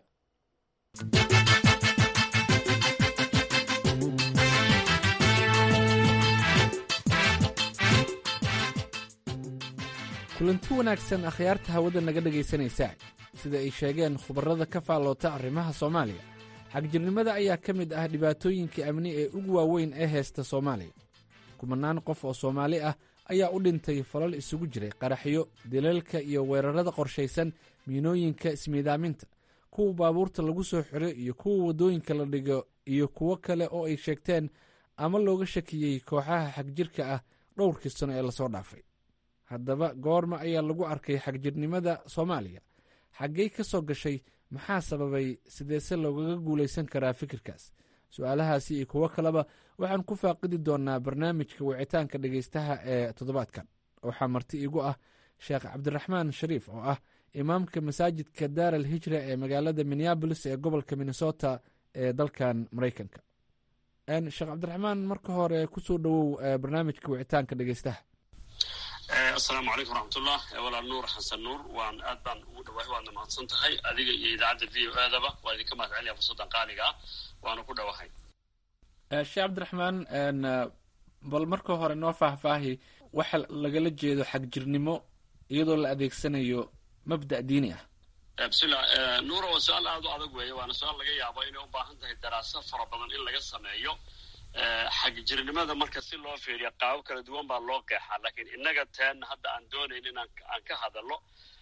Speaker 12: kulanti wanaagsan akhyaarta hawada naga dhegaysanaysaa sida ay sheegeen khubarrada ka faalloota arrimaha soomaaliya xagjirnimada ayaa ka mid ah dhibaatooyinka amni ee ugu waaweyn ee heesta soomaaliya kumanaan qof oo soomaali ah ayaa u dhintay falal isugu jiray qaraxyo dilalka iyo weerarrada qorshaysan miinooyinka ismiidaaminta kuwa baabuurta lagu soo xiro iyo kuwa waddooyinka la dhigo iyo kuwo kale oo ay sheegteen ama looga shakiyey kooxaha xagjirka ah dhowrkii sano ee lasoo dhaafay haddaba goorma ayaa lagu arkay xagjirnimada soomaaliya xaggey ka soo gashay maxaa sababay sideese loogaga guulaysan karaa fikirkaas su-aalahaasi iyo kuwo kaleba waxaan ku faaqidi doonaa barnaamijka wicitaanka dhegeystaha ee toddobaadkan waxaa marti iigu ah sheekh cabdiraxmaan shariif oo ah imaamka masaajidka daar al hijra ee magaalada minneabolis ee gobolka minnesota ee dalkan maraykanka sheekh cabdiraxmaan marka hore kusoo dhowow barnaamijka wicitaanka dhegeystaha
Speaker 13: asalaamu calaykum waraxmatullah walaal nuur xasan nuur waan aad baan ugu dhawahay waadna mahadsan tahay adiga iyo idaacadda v o aadaba waa idinka mahad celiya fursaddan qaaliga ah waana ku dhawahay
Speaker 12: sheekh cabdiraxmaan bal marka hore noo faahfaahi waxa lagala jeedo xagjirnimo iyadoo la adeegsanayo mabda' diini ah
Speaker 13: bismillah nuura waa su-aal aada u adag weeye waana su-aal laga yaabo inay u baahan tahay daraaso fara badan in laga sameeyo xagjirnimada marka si loo fiiriya qaabo kala duwan baa loo qeexaa laakiin innaga teen hadda aan doonayn in aan ka hadalno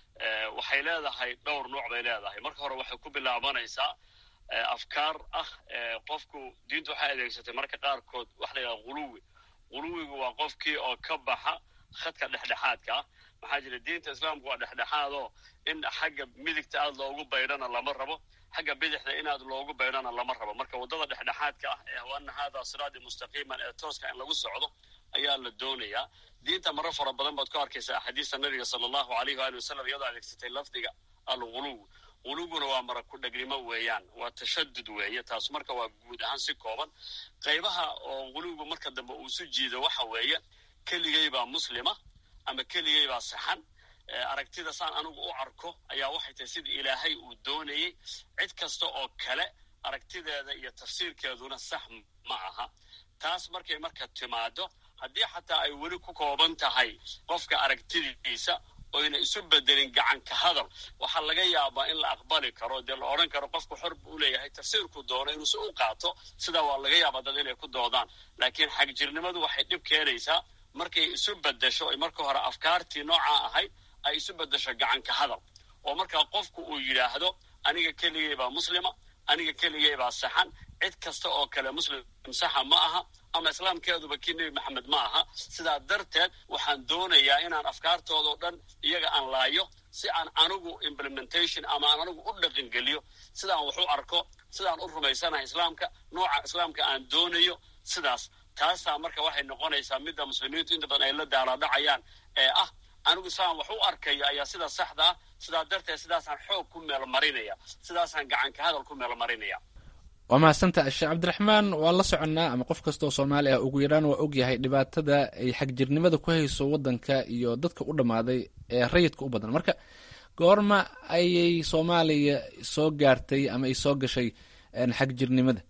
Speaker 13: waxay leedahay dhowr nooc bay leedahay marka hore waxay ku bilaabanaysaa afkaar ah qofku diintu waxay adeegsatay marka qaarkood waxa la yidhaha huluwi huluwigu waa qofkii oo ka baxa khadka dhexdhexaadka ah maxaa jira diinta islaamku waa dhexdhexaadoo in xagga midigta aad loogu baydhana lama rabo xagga bidixda inaad loogu baydhana lama rabo marka waddada dhexdhexaadka ah ee waana haadaa siraadi mustaqiiman ee tooska in lagu socdo ayaa la doonayaa diinta maro fara badan baad ku arkaysaa axaadiista nabiga sala allahu alayh waali wasalam iyadoo adeegsatay lafdiga alguluw guluguna waa mara ku dhegnimo weeyaan waa tashadud weeye taas marka waa guud ahaan si kooban qaybaha oo guluwgu marka dambe uu isu jiido waxa weeye keligay baa muslima ama keligay baa saxan aragtida saan anigu u arko ayaa waxay tahay sida ilaahay uu doonayey cid kasta oo kale aragtideeda iyo tafsiirkeeduna sax ma aha taas markay marka timaado haddii xataa ay weli ku kooban tahay qofka aragtidiisa oyna isu bedelin gacanka hadal waxaa laga yaabaa in la aqbali karo dee la odhan karo qofku xor buu leeyahay tafsiirku doono inuusi u qaato sidaa waa laga yaabaa dad inay ku doodaan laakiin xagjirnimadu waxay dhib keenaysaa markay isu bedesho ay marka hore afkaartii noocaa ahayd ay isu bedesho gacanka hadal oo markaa qofku uu yidhaahdo aniga keligay baa muslima aniga keligay baa saxan cid kasta oo kale muslim saxa ma aha ama islaamkeeduba kii nebi maxamed ma aha sidaa darteed waxaan doonayaa inaan afkaartoodao dhan iyaga aan laayo si aan anigu implementation ama aan anigu u dhaqangeliyo sidaan wax u arko sidaan u rumaysanahay islaamka nooca islaamka aan doonayo sidaas taasaa marka waxay noqonaysaa midda muslimiintu inta badan ay la daalaadhacayaan ee ah anigu sidaan wax u arkayo ayaa sida saxda ah sidaa darteed sidaasaan xoog ku meel marinaya sidaasaan gacanka hadal ku meel marinaya
Speaker 12: waa mahadsanta sheekh cabdiraxmaan waan la soconnaa ama qof kasta oo soomaali ah ugu yaraan waa ogyahay dhibaatada ay xagjirnimada ku hayso waddanka iyo dadka u dhammaaday ee rayidka u badan marka goorma ayay soomaaliya soo gaartay ama ay soo gashay xagjirnimada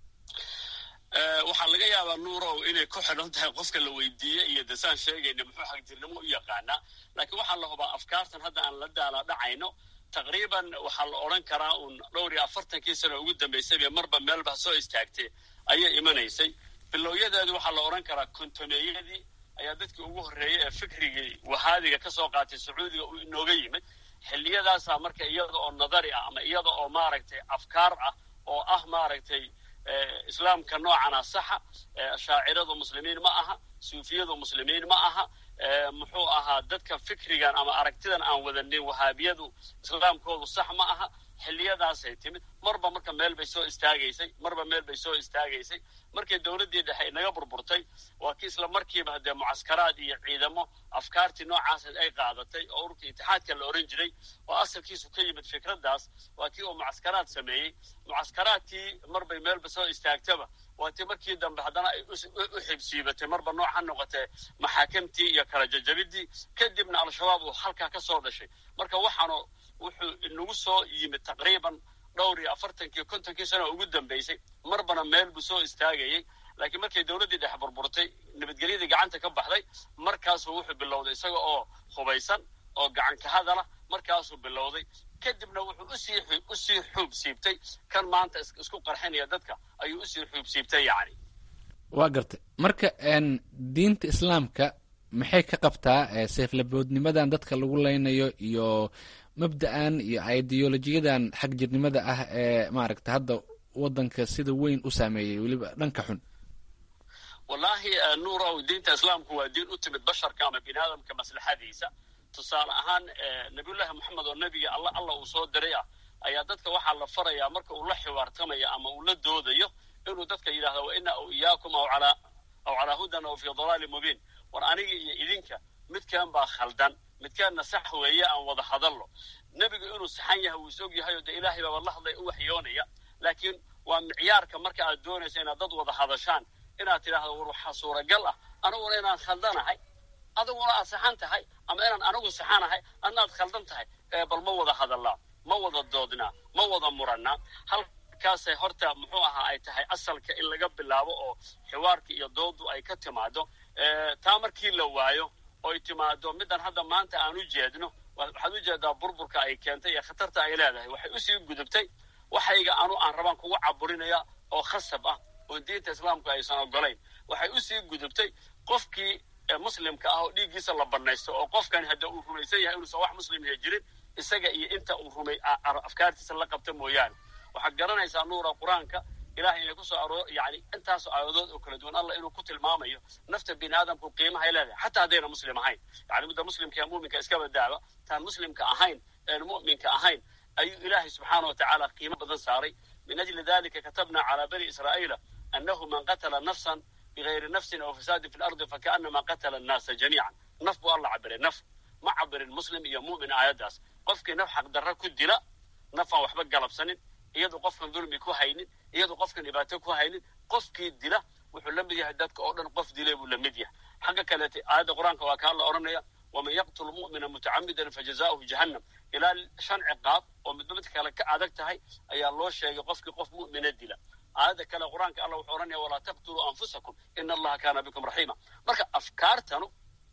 Speaker 13: waxaa laga yaabaa nuurow inay ku xidhan tahay qofka la weydiiyey iyo desaan sheegayna muxuu xagjirnimo u yaqaanaa laakiin waxaa la hubaa afkaartan hadda aan la daala dhacayno taqriiban waxaa la odhan karaa uun dhowr iyo afartankii sano ugu dambaysayba marba meelba soo istaagtay ayay imanaysay bilowyadeedu waxaa la odhan karaa kontoneeyadii ayaa dadkii ugu horreeyey ee fikrigii wahaadiga ka soo qaatay sacuudiga uu inooga yimid xilliyadaasaa marka iyada oo nadari ah ama iyada oo maaragtay afkaar ah oo ah maaragtay islaamka noocana saxa shaaciradu muslimiin ma aha suufiyadu muslimiin ma aha muxuu ahaa dadka fikrigan ama aragtidan aan wadanin wahaabiyadu islaamkoodu sax ma aha xilliyadaasay timid marba marka meel bay soo istaagaysay marba meel bay soo istaagaysay markii dowladdii dhexe inaga burburtay waa kii isla markiiba haddee mucaskaraad iyo ciidamo afkaartii noocaas ay qaadatay oo ururka itixaadka la ohan jiray oo asalkiisu ka yimid fikraddaas waa kii uu mucaskaraad sameeyey mucaskaraadkii marbay meelba soo istaagtaba waa tii markii dambe haddana ay u xibsiibatay marba nooc ha noqotee maxaakamtii iyo kala jajabidii kadibna al-shabaab uu halkaa ka soo dhashay marka waxaanu wuxuu inagu soo yimid taqriiban dhowr iyo afartankii kontonkii sano ugu dambaysay marbana meel buu soo istaagayey laakiin markay dowladdii dhex burburtay nabadgelyadii gacanta ka baxday markaasuu wuxuu bilowday isaga oo hubaysan oo gacanka hadala markaasuu bilowday kadibna wuxuu usii usii xuub siibtay kan maanta isku qarxinaya dadka ayuu usii xuub siibtay yacni
Speaker 12: waa gartay marka diinta islaamka maxay ka qabtaa seeflaboodnimadan dadka lagu leynayo iyo mabda'an iyo ideolojiyadan xag jirnimada ah ee maaragta hadda waddanka sida weyn u saameeyey weliba dhanka xun
Speaker 13: wallaahi nuurow diinta islaamku waa diin u timid basharka ama bini aadamka maslaxadiisa tusaale ahaan nabiyullaahi moxamed oo nebiga alla alla uu soo diray ah ayaa dadka waxaa la farayaa marka uu la xiwaartamayo ama uu la doodayo inuu dadka yidhahdo wa ina aw iyaakum aw calaa aw calaa hudan aw fii dalaalin mubiin war aniga iyo idinka midkan baa khaldan midkeenna sax weeye aan wada hadallo nebigu inuu saxan yahay wuu is og yahay oo dee ilaahay baaba la hadlaya u waxyoonaya laakiin waa micyaarka marka aad doonaysa inaad dad wada hadashaan inaad tidhaahdo war waxaa suuragal ah aniguna inaan khaldanahay adiguna aad saxan tahay ama inaan anigu saxanahay adna aad khaldan tahay bal ma wada hadallaa ma wada doodnaa ma wada murannaa halkaasay horta muxuu ahaa ay tahay asalka in laga bilaabo oo xiwaarka iyo doodu ay ka timaado taa markii la waayo oy timaado middan hadda maanta aan u jeedno waxaad u jeedaa burburka ay keentay iyo khatarta ay leedahay waxay usii gudubtay waxayga anu aan rabaan kugu caburinaya oo khasab ah oo diinta islaamku aysan ogolayn waxay usii gudubtay qofkii muslimka ah oo dhiiggiisa la banaysto oo qofkani hadda uu rumaysan yahay inuusan wax muslimya jirin isaga iyo inta uu rumay afkaartiisa la qabta mooyaane waxaad garanaysaa nuura qur-aanka ilahay inay kusoo aroor yani intaasoo aayadood oo kala duwan allah inuu ku tilmaamayo nafta bini aadamku qiimahay leedahay xataa haddayna muslim ahayn yani midda muslimka ee muminka iska badaaba taan muslimka ahayn een mu'minka ahayn ayuu ilaahay subxaana wa tacaala qiimo badan saaray min ajli dalika katabna calaa bani israa'iila annahu man qatala nafsan bigayri nafsin aw fasaadin fi lardi fakaanama qatala annaasa jamiican naf buu alla cabiray naf ma cabirin muslim iyo mu'min aayaddaas qofkii naf xaqdarra ku dila naf aan waxba galabsanin iyadu qofkan dulmi ku haynin iyadu qofkan dhibaato ku haynin qofkii dila wuxuu la mid yahay dadka oo dhan qof dilay buu la mid yahay xagga kaleete aayadda qur-aanka waa kaa la odhanaya waman yaqtul mu'mina mutacamidan fajazauhu jahannam ilaa shan ciqaab oo midba mid kale ka adag tahay ayaa loo sheegay qofkii qof mu'mina dila aayadda kale qur-aanka allah wuxuu odhanaya walaa taqtuluu anfusakum ina allaha kaana bikum raxiima marka afkaartanu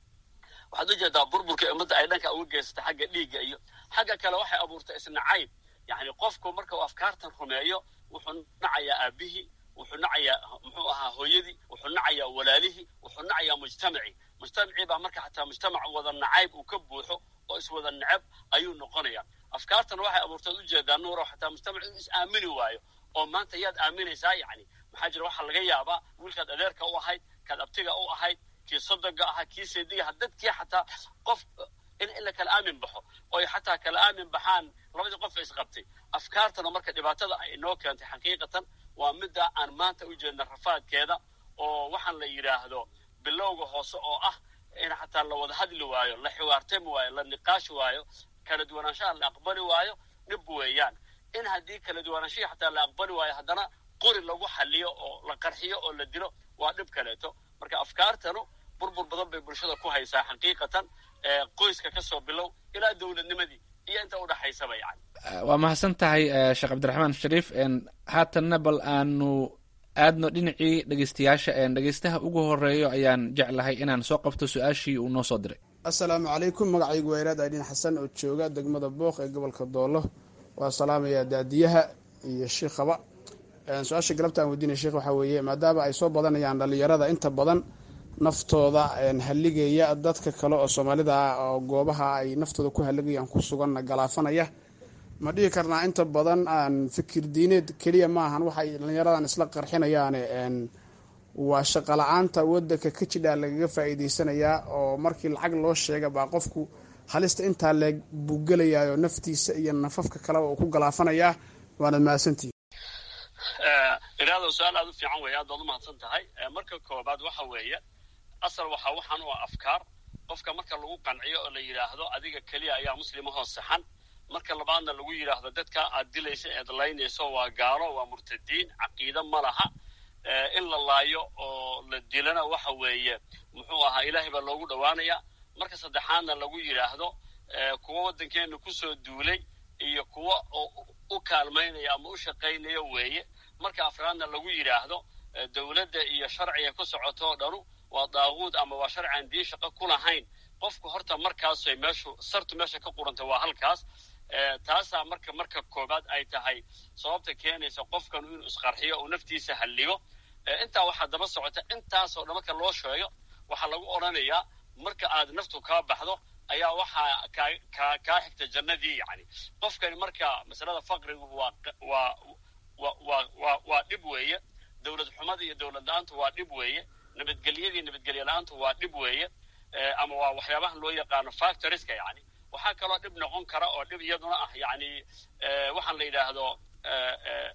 Speaker 13: waxaad u jeedaa burburka ummadda ay dhanka uga geysata xagga dhiigga iyo xagga kale waxay abuurtay isnacayb yani qofku marka uu afkaartan rumeeyo wuxuu nacayaa aabihii wuxuu nacayaa muxuu ahaa hooyadii wuxuu nacayaa walaalihii wuxuu nacayaa mujtamacii mujtamacii baa marka xataa mujtamac wada nacayb uu ka buuxo oo iswada necab ayuu noqonaya afkaartan waxay abuurtaad ujeedaa nuuro xataa mujtamac inuu is aamini waayo oo maanta yaad aaminaysaa yani maxaa jira waxaa laga yaabaa wiilkaad adeerka u ahayd kaad abtiga u ahayd kii sodoga ahaa kii seedigaha dadkii xataa qof in in la kala aamin baxo oy xataa kala aamin baxaan labadii qof ay isqabtay afkaartana marka dhibaatada ay inoo keentay xaqiiqatan waa midda aan maanta u jeedna rafaadkeeda oo waxaan la yidhaahdo bilowga hoose oo ah in xataa la wada hadli waayo la xiwaartami waayo la niqaashi waayo kala duwanaanshaha la aqbali waayo dhib weeyaan in haddii kala duwanaanshihii xataa la aqbali waayo haddana qori lagu xaliyo oo la qarxiyo oo la dilo waa dhib kaleeto marka afkaartanu burbur badan bay bulshada ku haysaa xaqiiqatan qoyska ka soo bilow ilaa dowladnimadii iyo inta udhaxaysaba yani
Speaker 12: waa mahadsan tahay sheekh cabdiraxmaan shariif haatanna bal aanu aadno dhinacii dhegeystayaasha dhegeystaha ugu horeeyo ayaan jeclahay inaan soo qabto su-aashii uu noo soo diray
Speaker 14: assalaamu calaykum magacaygu waa iraad aydin xasan oo jooga degmada booq ee gobolka doolo waa salaamaya daadiyaha iyo shiikhaba su-aasha galabta aan weydiinaya sheekh waxaa weeye maadaama ay soo badanayaan dhalinyarada inta badan naftooda halligaya dadka kale oo soomaalida ah oo goobaha ay naftooda ku halligayaan ku suganna galaafanaya ma dhihi karnaa inta badan aan fikir diineed keliya maahan waxay dhalinyaradan isla qarxinayaane waa shaqo la-aanta wadanka ka jidhaa lagaga faa'iideysanayaa oo markii lacag loo sheega baa qofku halista intaa leeg buu gelayaayoo naftiisa iyo nafafka kaleba uu ku galaafanayaa waanad mahadsantihi
Speaker 13: iraado su-aal aada u fiican weeye aad baad u mahadsan tahay marka koobaad waxa weeye asal waxaa waxaan u ah afkaar qofka marka lagu qanciyo oo la yidhaahdo adiga keliya ayaa muslimahoo saxan marka labaadna lagu yidhaahdo dadka aad dilaysa eed laynayso waa gaalo waa murtadiin caqiide ma laha in la laayo oo la dilana waxa weeye muxuu ahaa ilaahay baa loogu dhowaanaya marka saddexaadna lagu yidhaahdo kuwa waddankeena kusoo duulay iyo kuwa u kaalmaynaya ama u shaqaynaya weeye marka afraadna lagu yidhaahdo dowladda iyo sharciga ku socotoo dhanu waa daaquud ama waa sharci aan diin shaqo ku lahayn qofku horta markaasay meeshu sartu meesha ka qurantay waa halkaas taasaa marka marka koobaad ay tahay sababta keenaysa qofkanu inuu isqarxiyo uu naftiisa halligo intaa waxaa daba socota intaasoo dhan marka loo sheego waxaa lagu odhanayaa marka aad naftu kaa baxdo ayaa waxaa kaa kaa kaa xigta jannadii yani qofkani marka masalada faqrigu waa waa wa waa waa waa dhib weeye dowlad xumada iyo dowlad la-aantu waa dhib weeye nabadgelyadii nabadgelye la-aantu waa dhib weeye ama waa waxyaabaha loo yaqaano factoriska yani waxaa kaloo dhib noqon kara oo dhib iyaduna ah yani waxaan la yidhaahdo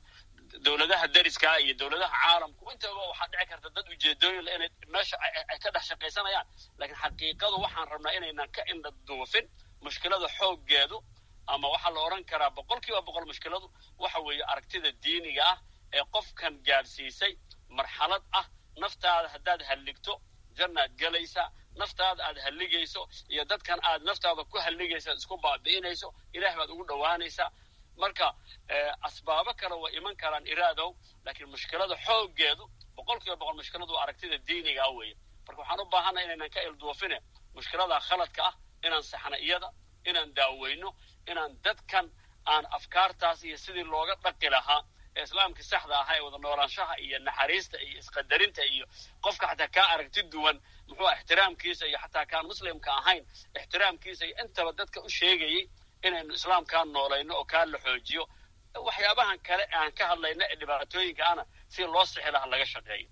Speaker 13: dowladaha dariska iyo dowladaha caalamku intaba waxaa dhici karta dad ujeedooyin inay meesha ay ka dhex shaqaysanayaan laakiin xaqiiqadu waxaan rabnaa inaynan ka indha duufin mushkilada xooggeedu ama waxaa la odhan karaa boqol kiiba boqol mushkiladu waxa weeye aragtida diiniga ah ee qofkan gaadhsiisay marxalad ah naftaada haddaad halligto jannaad gelaysaa naftaada aad halligayso iyo dadkan aad naftaada ku halligaysa isku baabi'inayso ilaah baad ugu dhowaanaysaa marka asbaabo kale way iman karaan iraadow laakiin mushkilada xooggeedu boqol kiiba boqol mushkiladu waa aragtida diinigaa weeye marka waxaan u baahanay inaynan ka ilduufine mushkilada khaladka ah inaan saxna iyada inaan daaweyno inaan dadkan aan afkaartaas iyo sidii looga dhaqi lahaa ee islaamkii saxda ahaa ee wada noolaanshaha iyo naxariista iyo isqadarinta iyo qofka xataa kaa aragti duwan muxuu ixtiraamkiisa iyo xataa kaan muslimka ahayn ixtiraamkiisa iyo intaba dadka u sheegayay inaynu islaamkaan noolayno oo kaa la xoojiyo waxyaabahan kale aan ka hadlayna ee dhibaatooyinka ana si loo sixi laha laga shaqeeyo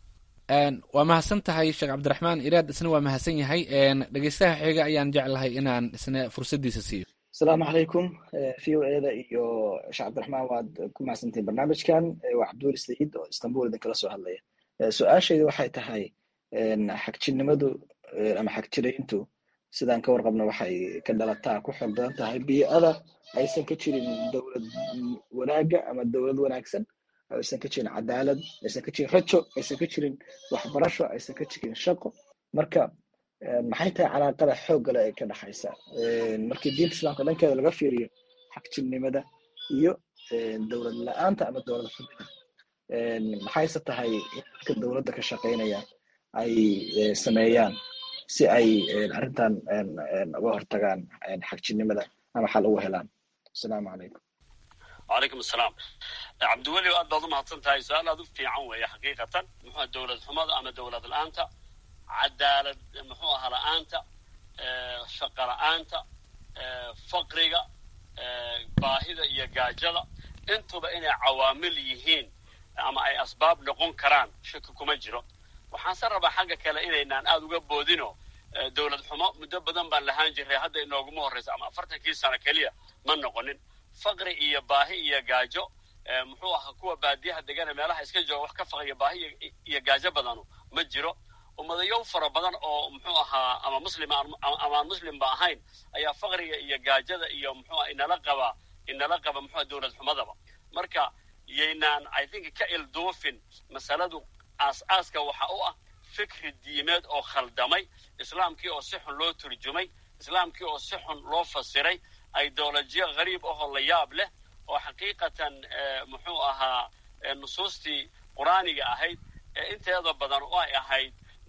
Speaker 12: waa mahadsan tahay sheekh cabdiraxmaan iraad isna waa mahadsan yahay dhegeystaha xiga ayaan jeclahay inaan isna fursaddiisa siiyo
Speaker 15: asalaamu calaykum v o eda iyo sheekh cabdiraxmaan waad ku mahadsantihin barnaamijkan waa cabduuli saciid oo istanbul idinkala soo hadlaya su-aashaydu waxay tahay xagjirnimadu ama xagjirayntu sidaan ka warqabna waxay ka dhalataa ku xoog badan tahay bii'ada aysan ka jirin dowlad wanaagga ama dowlad wanaagsan aysan ka jirin cadaalad aysan ka jirin rajo aysan ka jirin waxbarasho aysan ka jirin shaqo marka maxay tahay calaaqada xooggale ee ka dhexaysa markii diinta islaamka dhankeeda laga fiiriyo xagjirnimada iyo dowlad la-aanta ama dowlad xubida maxayse tahay in dadka dowladda ka shaqaynaya ay sameeyaan si ay arrintan uga hortagaan xagjirnimada ama xal ugu helaan asalaamu calaykum
Speaker 13: wacalaykum asalaam cabdiweli aad baad u mahadsan tahay su-aal aad u fiican weeye xaqiiqatan muxua dowlad xumada ama dowlad la-aanta cadaalad muxuu ahaa la-aanta shaqa la-aanta faqriga baahida iyo gaajada intuba inay cawaamil yihiin ama ay asbaab noqon karaan shaki kuma jiro waxaanse rabaa xagga kale inaynaan aada uga boodino dowlad xumo muddo badan baan lahaan jiray hadda inooguma horreysa ama afartankii sano keliya ma noqonin faqri iyo baahi iyo gaajo muxuu ahaa kuwa baadiyaha degane meelaha iska jooga wax ka faqriya baahi iyo gaajo badanu ma jiro ummadayow fara badan oo muxuu ahaa ama muslim ama aan muslimba ahayn ayaa faqriga iyo gaajada iyo muxuuaha inala qaba inala qaba muxua dowlad xumadaba marka yaynaan i think ka ilduufin masaladu aas-aaska waxa u ah fikri diimeed oo khaldamay islaamkii oo si xun loo turjumay islaamkii oo si xun loo fasiray ideolojiya hariib ahoo la yaab leh oo xaqiiqatan muxuu ahaa nusuustii qur-aaniga ahayd ee inteeda badan oo ay ahayd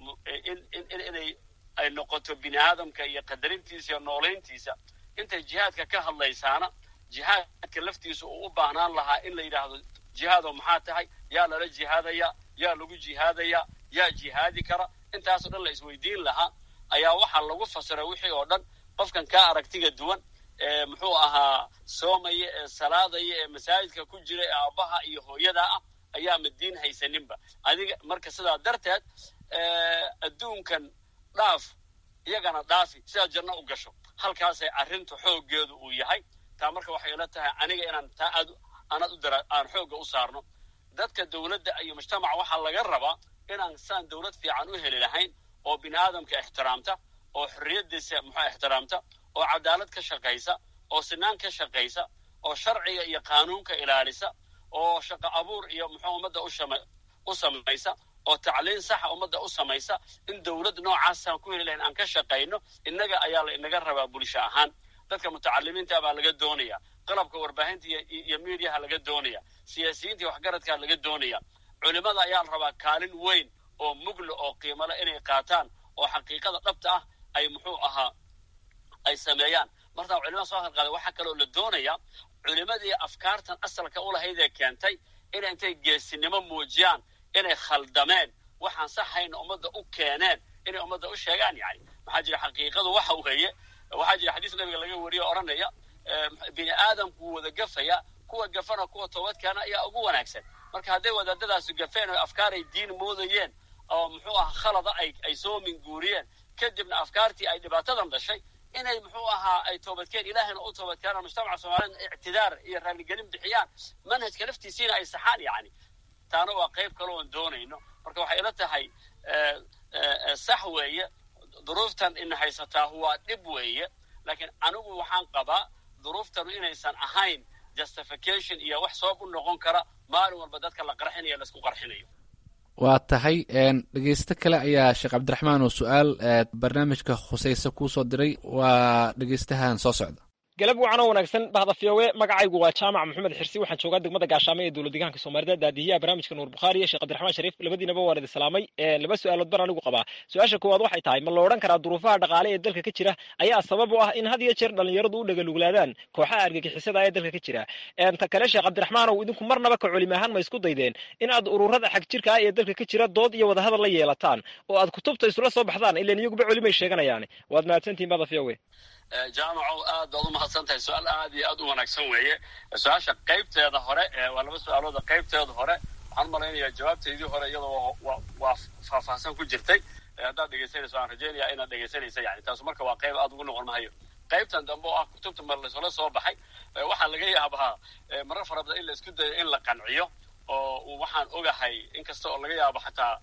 Speaker 13: inay ay noqoto bini aadamka iyo qadarintiisa iyo noolayntiisa intay jihaadka ka hadlaysaana jihaadka laftiisa uu u baahnaan lahaa in la yidhaahdo jihaado maxaa tahay yaa lala jihaadaya yaa lagu jihaadaya yaa jihaadi kara intaasoo dhan la isweydiin lahaa ayaa waxaa lagu fasiray wixii oo dhan qofkan kaa aragtiga duwan ee muxuu ahaa soomaya ee salaadaya ee masaajidka ku jira ee aabbaha iyo hooyadaa ah ayaa madiin haysaninba adiga marka sidaa darteed adduunkan dhaaf iyagana dhaafi sidaad janno u gasho halkaasay arrintu xooggeedu uu yahay taa marka waxay ila tahay aniga inaan taa aad aanad u dara aan xoogga u saarno dadka dowladda iyo mujtamaca waxaa laga rabaa inaan saan dowlad fiican u heli lahayn oo bini aadamka ixtiraamta oo xorriyaddiisa muxua ixtiraamta oo cadaalad ka shaqaysa oo sinaan ka shaqaysa oo sharciga iyo qaanuunka ilaalisa oo shaqo abuur iyo muxuu ummadda u samaysa oo tacliin saxa ummadda u samaysa in dowlad noocaasaan ku heli lahayn aan ka shaqayno innaga ayaa la inaga rabaa bulsho ahaan dadka mutacalimiinta baa laga doonaya qalabka warbaahinta iyo miidiyaha laga doonaya siyaasiyiinta iyo waxgaradkaa laga doonaya culimmada ayaa la rabaa kaalin weyn oo mugla oo qiimale inay qaataan oo xaqiiqada dhabta ah ay muxuu ahaa ay sameeyaan martaa culimada soo halqaada waxaa kaloo la doonaya culimadii afkaartan asalka u lahayd ee keentay inay intay geesinimo muujiyaan inay khaldameen waxaan saxayna ummadda u keeneen inay ummadda u sheegaan yani maxaa jira xaqiiqadu waxa weeye waxaa jira xadiis nabiga laga wariyo odhanaya bini aadamku wada gafaya kuwa gafana kuwa toobadkeena ayaa ugu wanaagsan marka hadday wadaadadaasu gafeen oo afkaaray diin moodayeen oo muxuu aha khalada ay ay soo minguuriyeen kadibna afkaartii ay dhibaatadan dhashay inay muxuu ahaa ay toobadkeen ilaahayna u toobadkeenaan mujtamaca soomaaliyed ictidaar iyo raaligelin bixiyaan manhajka laftiisiina ay saxaan yani taana waa qayb kale oon doonayno marka waxay ila tahay sax weeye duruuftan ina haysataa waa dhib weeye laakiin anigu waxaan qabaa duruuftanu inaysan ahayn justification iyo wax sabab u noqon kara maalin walba dadka la qarxinayo laisku qarxinayo
Speaker 12: waa tahay dhegeysto kale ayaa sheekh cabdiraxmaan oo su-aal barnaamijka khusaysa kuu soo diray waa dhegeystahan soo socda
Speaker 16: galab wacan oo wanaagsan bahda fiyowe magacaygu waa jaamac maxamed xirsi waxaan joogaa degmada gaashaamo ee dowlad deegaanka soomaalida daadihiyaha barnaamijka nuur bukhaari iyo sheekh cabdiraxmaan shariif labadiinaba waan idin salaamay laba su-aalood baan anigu qabaa su-aasha koowaad waxay tahay ma la odhan karaa duruufaha dhaqaale ee dalka ka jira ayaa sabab u ah in had iyo jeer dhallinyaradu u dhagaluglaadaan kooxaha argagixisada ee dalka ka jira ta kale sheekh cabdiraxmaanow idinku marnaba ka culimi ahaan ma isku daydeen in aad ururada xag jirka ah ee dalka ka jira dood iyo wadahadal la yeelataan oo aad kutubta isula soo baxdaan ilan iyaguba culimay sheeganayaan waad mahadsantihin bahda fiyowe
Speaker 13: jaamaco aad baad u mahadsan tahay su-aal aad iyo aad u wanaagsan weeye su-aasha qaybteeda hore waa laba su-aalooda qaybteeda hore waxaan malaynayaa jawaabteydii hore iyadoo waa faahfaahsan ku jirtay haddaad dhegeysanayso aan rajeynaya inaad dhegeysanaysa yani taasu marka waa qayb aad ugu noqon mahayo qaybtan dambe oo ah kutubta mar laysula soo baxay waxaa laga yaabaa marar fara badan in la isku dayo in la qanciyo oo waxaan ogahay inkasta oo laga yaabo xataa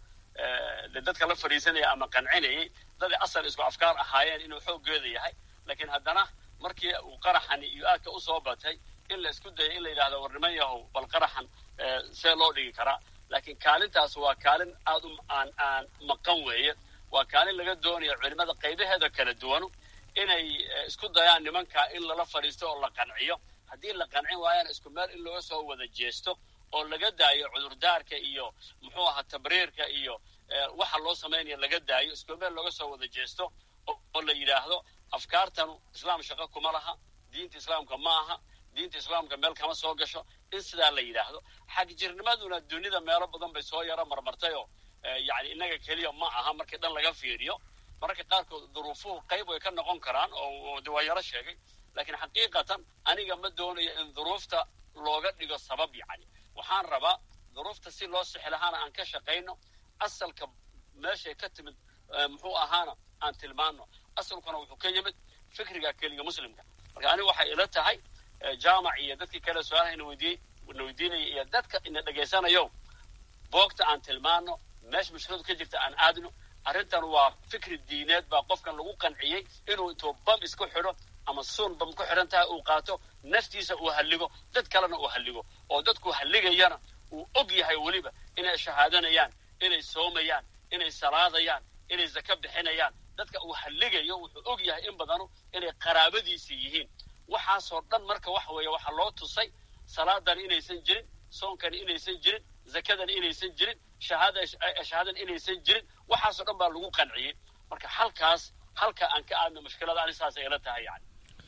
Speaker 13: de dadka la fadhiisanaya ama qancinayay daday asal isku afkaar ahaayeen inuu xooggeeda yahay laakiin haddana markii uu qaraxani iyo aadka usoo batay in la isku dayay in la yidhahdo war niman yahow bal qaraxan see loo dhigi karaa laakiin kaalintaas waa kaalin aad u aan aan maqan weeye waa kaalin laga doonayo culimada qaybaheeda kala duwanu inay isku dayaan nimanka in lala fadhiisto oo la qanciyo haddii la qancin waayana isku meel in looga soo wada jeesto oo laga daayo cudurdaarka iyo muxuu ahaa tabriirka iyo waxa loo samaynaya laga daayo isku meel looga soo wada jeesto oo la yidhaahdo afkaartanu islaam shaqo kuma laha diinta islaamka ma aha diinta islaamka meel kama soo gasho in sidaa la yidhaahdo xagjirnimaduna dunida meelo badan bay soo yaro marmartayoo yani innaga keliya ma aha markii dhan laga fiiriyo mararka qaarkood duruufuhu qayb way ka noqon karaan oo de waa yaro sheegay laakiin xaqiiqatan aniga ma doonayo in duruufta looga dhigo sabab yacni waxaan rabaa duruufta si loo sixi lahaana aan ka shaqayno asalka meeshay ka timid muxuu ahaana aan tilmaano asalkuna wuxuu ka yimid fikriga keliga muslimka marka aniga waxay ila tahay jaamac iyo dadkii kale su-aalaha ina weydiiyey na weydiinaya iyo dadka ina dhegaysanayo boogta aan tilmaano meesha mushkiladu ka jirta aan aadno arrintan waa fikri diineed baa qofkan lagu qanciyey inuu intuu bam isku xidho ama suun bam ku xidhan tahay uu qaato naftiisa uu halligo dad kalena uu halligo oo dadku halligayana uu og yahay weliba inay shahaadanayaan inay soomayaan inay salaadayaan inay zaka bixinayaan dadka uu halligayo wuxuu og yahay in badanu inay qaraabadiisii yihiin waxaasoo dhan marka waxa weeye waxaa loo tusay salaadani inaysan jirin soonkani inaysan jirin zakadani inaysan jirin shahaadani inaysan jirin waxaasoo dhan baa lagu qanciyey marka halkaas halka aan ka aadno mushkilada ani saasay ila tahay yani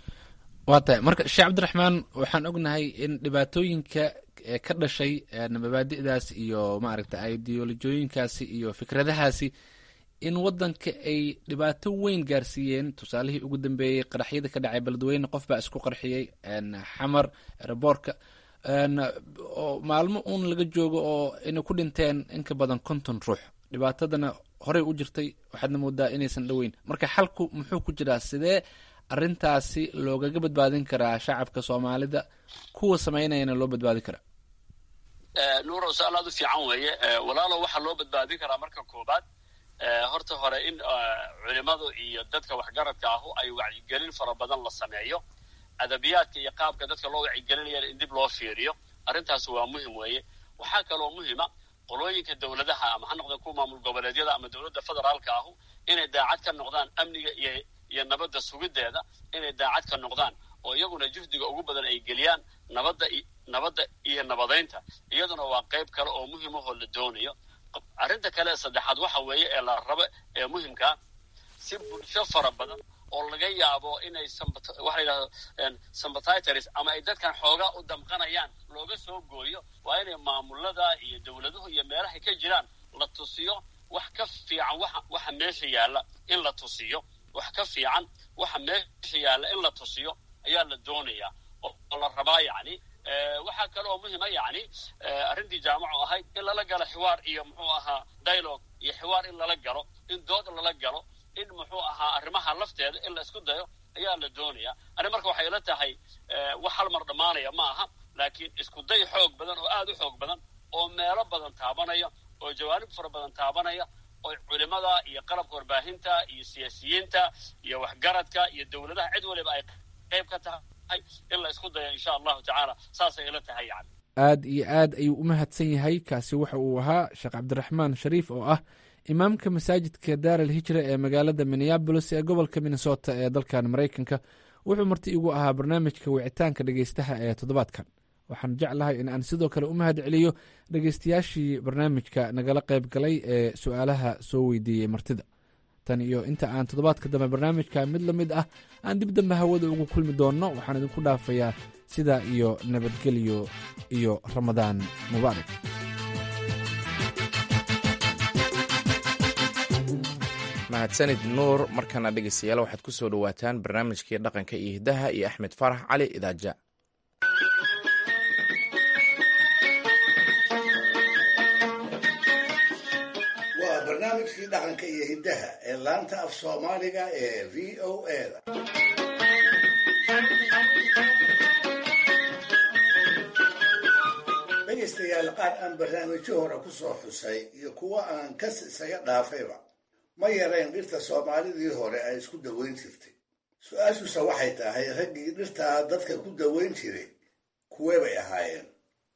Speaker 12: waa tahay marka sheekh cabdiraxmaan waxaan ognahay in dhibaatooyinka ka dhashay mabaadi'daas iyo maaragta ideolojooyinkaasi iyo fikradahaasi in waddanka ay dhibaato weyn gaarsiiyeen tusaalihii ugu dambeeyey qaraxyada ka dhacay beledweyne qof baa isku qarxiyey xamar reboorka oo maalmo uun laga joogo oo inay ku dhinteen in ka badan konton ruux dhibaatadana horey u jirtay waxaadna moodaa inaysan dhoweyn marka xalku muxuu ku jiraa sidee arrintaasi loogaga badbaadin karaa shacabka soomaalida kuwa samaynayana loo badbaadin karaa
Speaker 13: nuuro su-aal aad u fiican weeye walaalo waxaa loo badbaadin karaa marka koobaad horta hore in culimadu iyo dadka waxgaradka ahu ay wacyigelin fara badan la sameeyo adabiyaadka iyo qaabka dadka loo wacyigelinayana in dib loo fiiriyo arrintaas waa muhim weeye waxaa kaloo muhima qolooyinka dowladaha ama ha noqdeen kuwa maamul goboleedyada ama dowladda federaalka ahu inay daacad ka noqdaan amniga iyo iyo nabadda sugideeda inay daacad ka noqdaan oo iyaguna juhdiga ugu badan ay geliyaan nabadda nabadda iyo nabadaynta iyaduna waa qayb kale oo muhim ahoo la doonayo arrinta kale ee saddexaad waxa weeye ee la rabo ee muhimkaa si bulsho fara badan oo laga yaabo inay waxa la yidhahdo sympathitors ama ay dadkan xoogaa u damqanayaan looga soo gooyo waa inay maamulada iyo dowladuhu iyo meelahay ka jiraan la tusiyo wax ka fiican waxa waxa meesha yaalla in la tusiyo wax ka fiican waxa meesha yaalla in la tusiyo ayaa la doonayaa oo la rabaa yacni waxaa kale oo muhima yacni arrintii jaamacu ahayd in lala galo xiwaar iyo muxuu ahaa dialogue iyo xiwaar in lala galo in dood lala galo in muxuu ahaa arrimaha lafteeda in la isku dayo ayaa la doonaya ani marka waxay ila tahay wax hal mar dhammaanaya ma aha laakiin isku day xoog badan oo aad u xoog badan oo meelo badan taabanaya oo jawaanib fara badan taabanaya oo culimada iyo qalabka warbaahinta iyo siyaasiyiinta iyo waxgaradka iyo dowladaha cid waliba ay qayb ka tahay in la isku dayo insha allahu tacaala saasay ila tahay yani
Speaker 12: aad iyo aad ayuu u mahadsan yahay kaasi waxa uu ahaa sheekh cabdiraxmaan shariif oo ah imaamka masaajidka daar al hijra ee magaalada minneabolis ee gobolka minnesota ee dalkan maraykanka wuxuu marti igu ahaa barnaamijka wicitaanka dhegeystaha ee toddobaadkan waxaan jeclahay in aan sidoo kale u mahad celiyo dhegeystayaashii barnaamijka nagala qayb galay ee su-aalaha soo weydiiyey martida tan iyo inta aan toddobaadka dambe barnaamijka mid la mid ah aan dib dambe hawada ugu kulmi doonno waxaan idinku dhaafayaa sidaa iyo nabadgelyo iyo ramadaan mubaarak
Speaker 1: mahadsanid nuur markana dhegeystayaal waxaad ku soo dhowaataan barnaamijkii dhaqanka iyo hiddaha iyo axmed farax cali idaaja
Speaker 3: waa barnaamijkii dhaqanka iyo hiddaha ee laanta af soomaaliga ee v o a da dhegaystayaal qaar aan barnaamijyo hore ku soo xusay iyo kuwo aan kas isaga dhaafayba ma yarayn dhirta soomaalidii hore ay isku daweyn jirtay su-aashuse waxay tahay raggii dhirtaa dadka ku daweyn jiray kuwee bay ahaayeen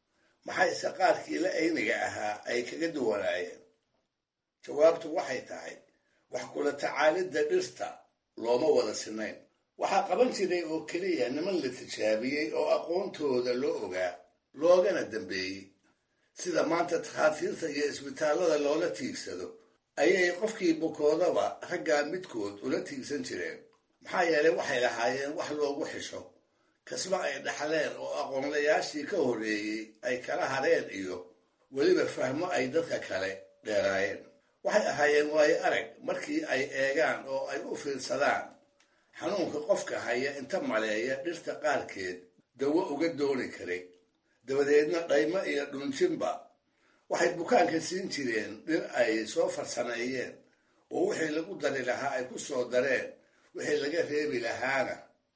Speaker 3: maxayse qaarkii la ayniga ahaa ay kaga duwanaayeen jawaabtu waxay tahay wax kula tacaalidda dhirta looma wada sinayn waxaa qaban jiray oo keliya niman la tijaabiyey oo aqoontooda loo ogaa loogana dambeeyey sida maanta takhaatiirta iyo isbitaallada loola tiigsado ayay qofkii bukoodaba raggaa midkood ula tiigsan jireen maxaa yeelay waxay lahaayeen wax loogu xisho kasba ay dhaxleen oo aqoonlayaashii ka horreeyey ay kala hareen iyo weliba fahmo ay dadka kale dheeraayeen waxay ahaayeen waayo arag markii ay eegaan oo ay u fiirsadaan xanuunka qofka haya inta maleeya dhirta qaarkeed dawo uga dooni karay dabadeedna dhaymo iyo dhunjinba waxay bukaanka siin jireen dhir ay soo farsameeyeen oo wixii lagu dari lahaa ay ku soo dareen wixii laga reebi lahaana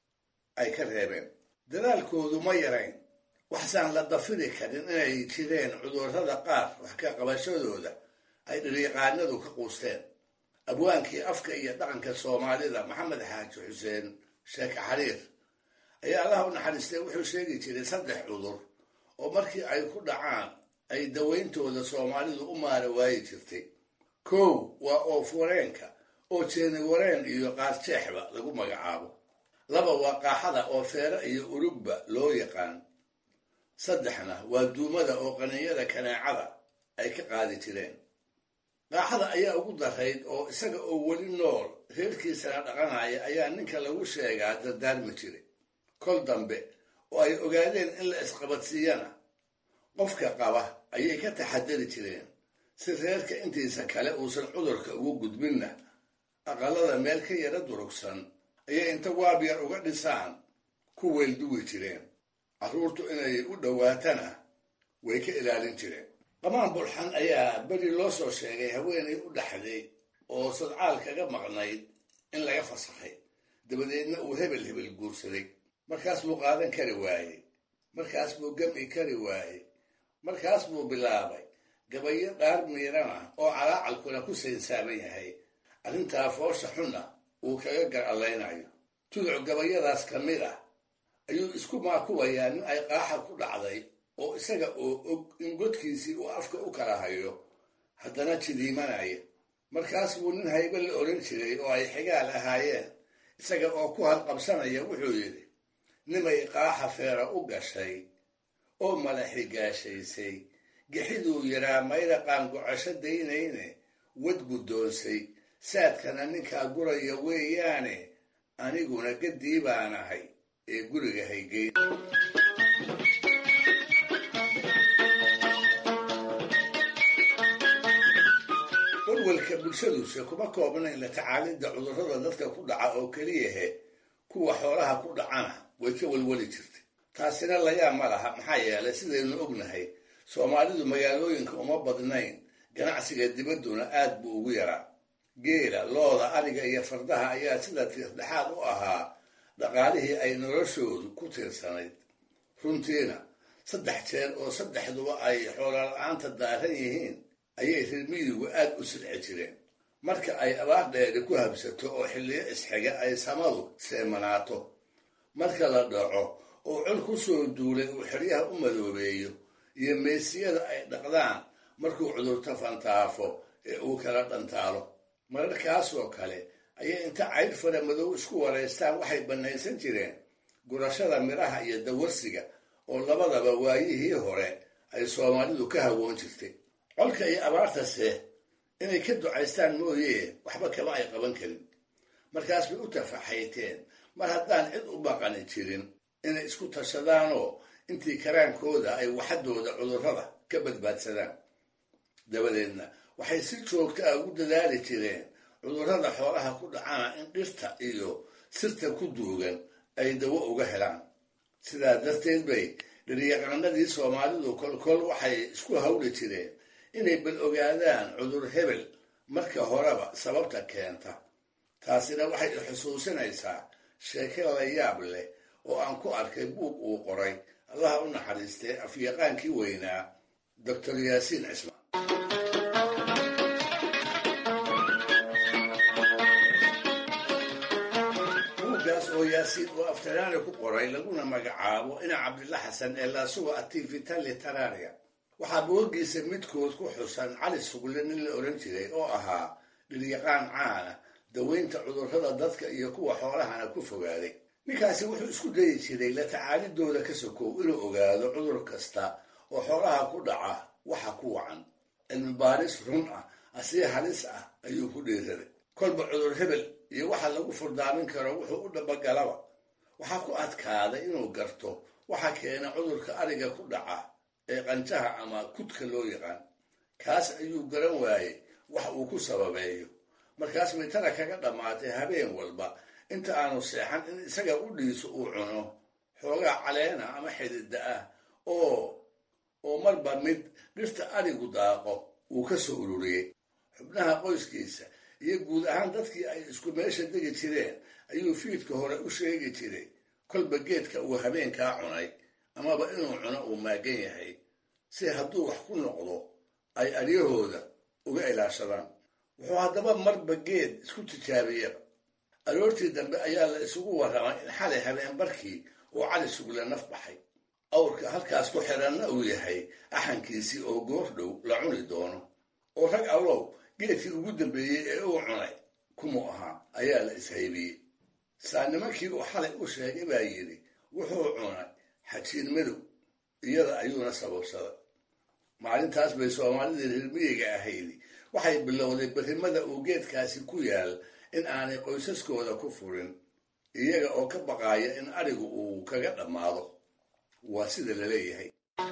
Speaker 3: ay ka reebeen dadaalkoodu ma yarayn waxsaan la dafiri karin inay jireen cudurrada qaar wax ka qabashadooda ay dhiriiqaanadu ka quusteen abwaankii afka iyo dhaqanka soomaalida maxamed xaaji xuseen sheeke xariir ayaa allah u naxariistay wuxuu sheegi jiray saddex cudur oo markii ay ku dhacaan ay dawayntooda soomaalidu u maara waayi jirtay kow waa oofwareenka oo jeeni wareen iyo qaarjeexba lagu magacaabo laba waa qaaxada oo feere iyo urugba loo yaqaan saddexna waa duumada oo qaninyada kaneecada ay ka qaadi jireen qaaxada ayaa ugu darayd oo isaga oo weli nool reerkiisana dhaqanaya ayaa ninka lagu sheegaa dardaarmi jiray kol dambe oo ay ogaadeen in la isqabadsiiyana qofka qaba ayay ka taxadari jireen si reerka intiisa kale uusan cudurka ugu gudbinna aqalada meel ka yara durugsan ayay inta waabyar uga dhisaan ku weelduwi jireen carruurtu inay u dhowaatana way ka ilaalin jireen qamaan bulxan ayaa beri loo soo sheegay haweenay u dhaxday oo sadcaal kaga maqnayd in laga fasakhay dabadeedna uu hebel hebel guursaday markaas buu qaadan kari waayey markaas buu gam'i kari waayey markaas buu bilaabay gabayo dhaar miirana oo calaacalkuna ku saynsaaban yahay arrintaa foosha xunna uu kaga garallaynayo tuduc gabayadaas ka mid ah ayuu isku maakuwayaa nin ay qaaxa ku dhacday oo isaga oo og in godkiisii uu afka u kala hayo haddana jidiimanaya markaas buu nin haybe la odhan jiray oo ay xigaal ahaayeen isaga oo ku halqabsanaya wuxuu yidhi nimay qaaxa feera u gashay oo mala xigaashaysay gixiduu yaraa mayra qaangocasho daynayne wad guddoonsay saadkana ninkaa guraya weeyaane aniguna gaddii baan ahay ee guriga haygeyn walwalka bulshaduse kuma koobnayn la tacaalidda cudurrada dadka ku dhaca oo keliyahe kuwa xoolaha ku dhacana way ka walwali jirtay taasina layaab ma laha maxaa yeelay sidaynu ognahay soomaalidu magaalooyinka uma badnayn ganacsiga dibadduna aad buu ugu yaraa geela looda ariga iyo fardaha ayaa sida tiirdhexaad u ahaa dhaqaalihii ay noloshoodu ku tiirsanayd runtiina saddex jeer oo saddexduba ay xoolala-aanta daaran yihiin ayay reermiyigu aad u silci jireen marka ay abaar dheeri ku habsato oo xilliyo isxiga ay samadu seemanaato marka la dhaco oo col ku soo duulay uu xeryaha u madoobeeyo iyo meesiyada ay dhaqdaan markuu cudurto fantaafo ee uu kala dhantaalo mararkaasoo kale ayay inta caydh fara madow isku waraystaan waxay bannaysan jireen gurashada midhaha iyo dawarsiga oo labadaba waayihii hore ay soomaalidu ka hawoon jirtay colka iyo abaartase inay ka ducaystaan mooyee waxba kama ay qaban karin markaas bay u tafaxayteen mar haddaan cid u baqani jirin inay isku tashadaanoo intii karaankooda ay waxadooda cudurrada ka badbaadsadaan dabadeedna waxay si joogta ah ugu dadaali jireen cudurrada xoolaha ku dhacana in dhirta iyo sirta ku duugan ay dawo uga helaan sidaa darteed bay dhiryaqaanadii soomaalidu kolkol waxay isku hawli jireen inay bal ogaadaan cudur hebel marka horeba sababta keenta taasina waxay xusuusinaysaa sheeke la yaab leh oo aan ku arkay buug uu qoray allaha u naxariistay afyaqaankii weynaa doctor yaasiin cismaan buuggaas oo yaasiin oo aftaraari ku qoray laguna magacaabo ina cabdilla xasan ee laasuga ativitali tararia waxaa boogiisa midkood ku xusan cali sugle nin la odhan jiray oo ahaa dhiryaqaan caana daweynta cudurrada dadka iyo kuwa xoolahana ku fogaaday ninkaasi wuxuu isku dayi jiray la tacaalidooda ka sokow inuu ogaado cudur kasta oo xoolaha ku dhaca waxa ku wacan cilmi baaris run ah asii halis ah ayuu ku dhiiraday kolba cudur hebel iyo waxa lagu furdaamin karo wuxuu u dhabagalaba waxaa ku adkaaday inuu garto waxa keena cudurka ariga ku dhaca ee qanjaha ama kudka loo yaqaan kaas ayuu garan waayey wax uu ku sababeeyo markaas bay tana kaga dhammaatay habeen walba inta aanu seexan in isaga u dhiiso uu cuno xoogaa caleena ama xidida ah oo oo marba mid dhirta arigu daaqo uu ka soo ururiyey xubnaha qoyskiisa iyo guud ahaan dadkii ay isku meesha degi jireen ayuu fiidka hore u sheegi jiray kolba geedka uu habeenkaa cunay amaba inuu cuno uu maagan yahay si hadduu wax ku noqdo ay aryahooda uga ilaashadaan wuxuu haddaba marba geed isku tijaabiyaba aroortii dambe ayaa la isugu warramay in xalay habeen barkii uu cali sugle naf baxay awrka halkaas ku xiranna uu yahay axankiisii oo goor dhow la cuni doono oo rag allow geedkii ugu dambeeyey ee uu cunay kumuu ahaa ayaa la ishaybiyey saa nimankii uu xalay u sheegay baa yidhi wuxuu cunay xajiin madow iyada ayuuna sababsaday maalintaas bay soomaalidii reermiyiga ahaydi waxay bilowday berrimada uu geedkaasi ku yaal in aanay qoysaskooda ku furin iyaga oo ka baqaaya in arigu uu kaga dhammaado waa sida la leeyahay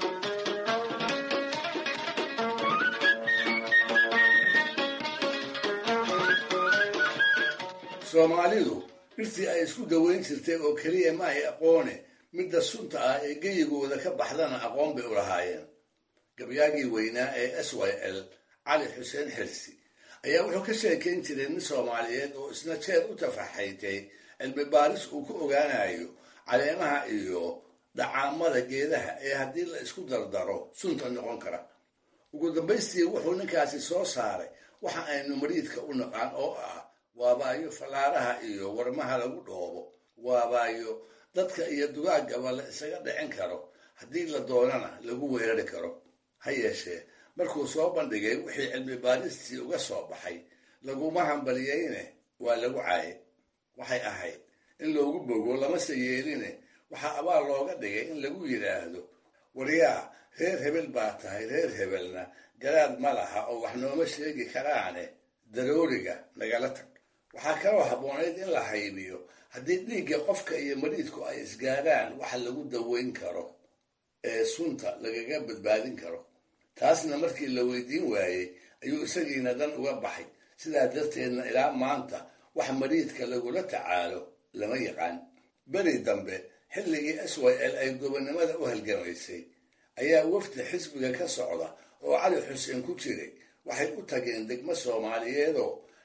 Speaker 3: soomaalidu dhirtii ay isku daweyn jirtay oo keliya ma ay aqoone midda sunta ah ee geyigooda ka baxdana aqoon bay u lahaayeen gabyaagii weynaa ee s y l cali xuseen xirsi ayaa wuxuu ka sheekayn jiray nin soomaaliyeed oo isna jeer u tafaxaytay cilmi baaris uu ku ogaanayo caleemaha iyo dhacaamada geedaha ee haddii la isku dardaro sunta noqon kara ugu dambaystii wuxuu ninkaasi soo saaray waxa aynu mariidka u naqaan oo ah waabaayo fallaaraha iyo warmaha lagu dhoobo waabaayo dadka iyo dugaagaba la isaga dhicin karo haddii la doonana lagu weerari karo ha yeeshee markuu soo bandhigay wixii cilmi baaristii uga soo baxay laguma hambaliyeyne waa lagu caaye waxay ahayd in loogu bogo lamase yeeline waxaa abaal looga dhigay in lagu yidhaahdo waryaa reer hebel baa tahay reer hebelna garaad ma laha oo wax nooma sheegi karaane darooriga nagala tag waxaa kaloo habboonayd in la haybiyo haddii dhiigga qofka iyo mariidku ay isgaadhaan waxa lagu daweyn karo ee sunta lagaga badbaadin karo taasna markii la weydiin waayey ayuu isagiina dan uga baxay sidaa darteedna ilaa maanta wax mariidka lagula tacaalo lama yaqaan beri dambe xilligii s y l ay gobonnimada u halgamaysay ayaa wafdi xisbiga ka socda oo cali xuseen ku jiray waxay u tageen degmo soomaaliyeedoo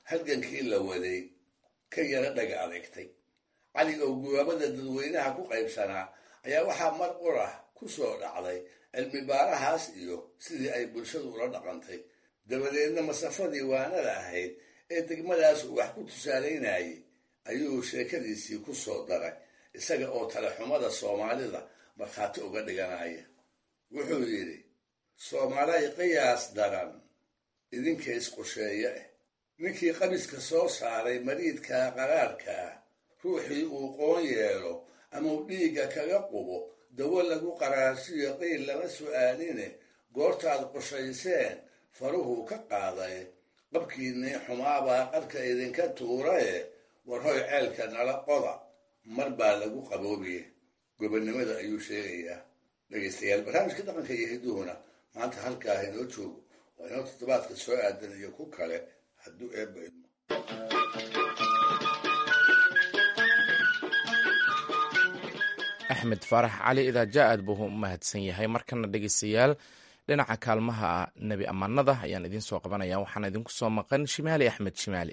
Speaker 3: halgankii la waday ka yara dhaga adeegtay cali oo gubaabada dadweynaha ku qaybsanaa ayaa waxaa mar qurah ku soo dhacday cilmi baarahaas iyo sidii ay bulshadu ula dhaqantay dabadeedna masafadii waanada ahayd ee degmadaas uu wax ku tusaalaynayay ayuu sheekadiisii ku soo daray isaga oo talexumada soomaalida markhaati uga dhiganaya wuxuu yidhi soomaalay qiyaas daran idinka isqusheeye ah ninkii qabiska soo saaray mariidka qaraarka ah ruuxii uu qoon yeelo ama uu dhiigga kaga qubo dawo lagu qaraarsiyo qiil lama su'aaline goortaad qushayseen faruhuu ka qaaday qabkiinnii xumaabaa qarka idinka tuuraye war hoy ceelka nala qoda mar baa lagu qaboobiye gobonnimada ayuu sheegayaa dhegaystayaal barnaamijka dhaqanka iyo hiduhuna maanta halkaah inoo joogo waa inoo toddobaadka soo aadan iyo ku kale hadduu eebba idmo
Speaker 1: axmed faarax cali idaaja aad buu u mahadsan yahay markana dhegeystayaal dhinaca kaalmaha nebi ammaanada ayaan idiin soo qabanaya waxaana idinku soo maqan shimaali axmed shimaali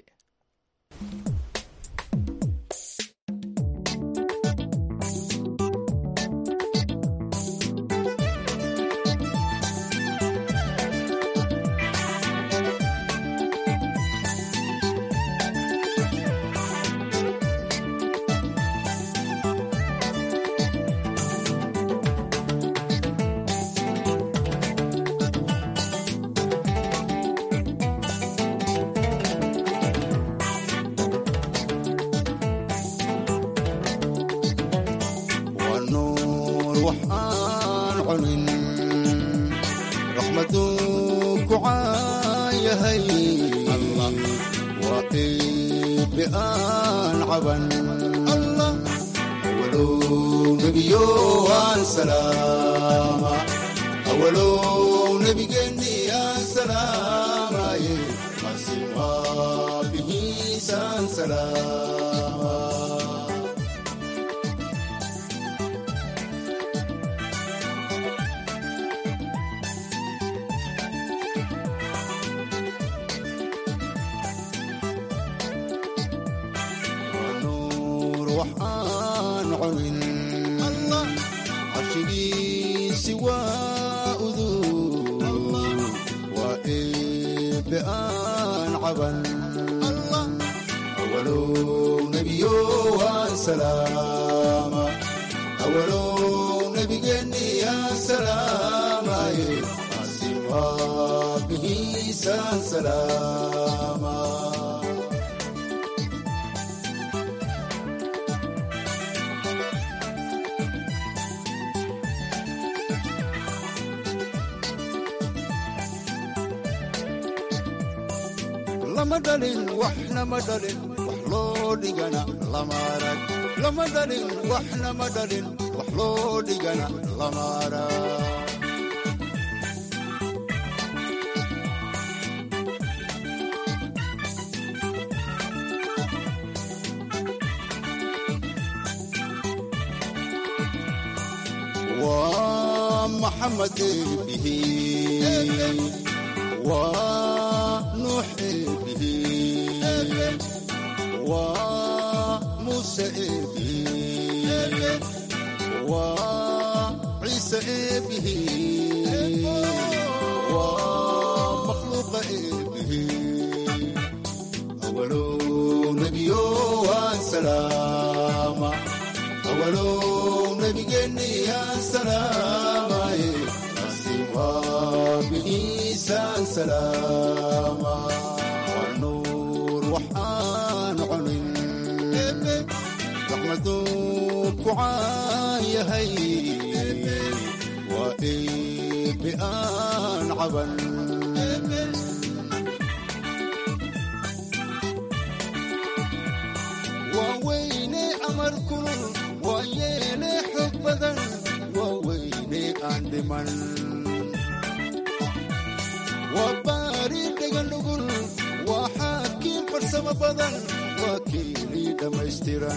Speaker 17: lama dhalin waxna ma dhalin wax loo dhigana lama arag lama dhalin waxna ma dhalin wax loo dhigana lama arag waa maxamed bihi waa nuux bihi waa muuse bihi waa ciise bihi waa makhluuqa bihi awalow nebiyo waan salaama awalow nebigeenni yaan salaamaye waa bigiisaan salaama waa nuur waxaan cunin raxmaduu ku caan yahay waa eebe aan caban waa weyne amar kulul waa yeele xog badan waa weyne aan dhiman waa baari dheganugul waa xaakiin farsamo badan waa keelii dhammaystiran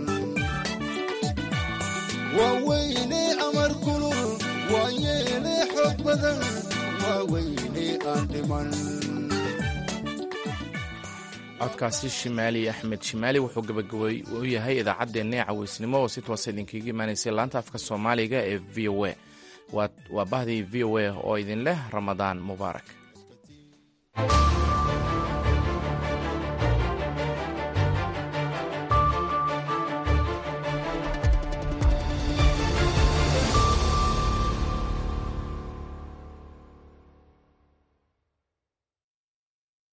Speaker 17: waa weyne amar kulul waa yeele xoog badan waa weyne aan dhiman
Speaker 1: codkaasi shimaali axmed shimaali wuxuu gabagabay u yahay idaacaddeenna ee caweysnimo oo si toosa idinkaga imaanaysay laanta afka soomaaliga ee v o a waa bahdii v o a oo idin leh ramadaan mubaarak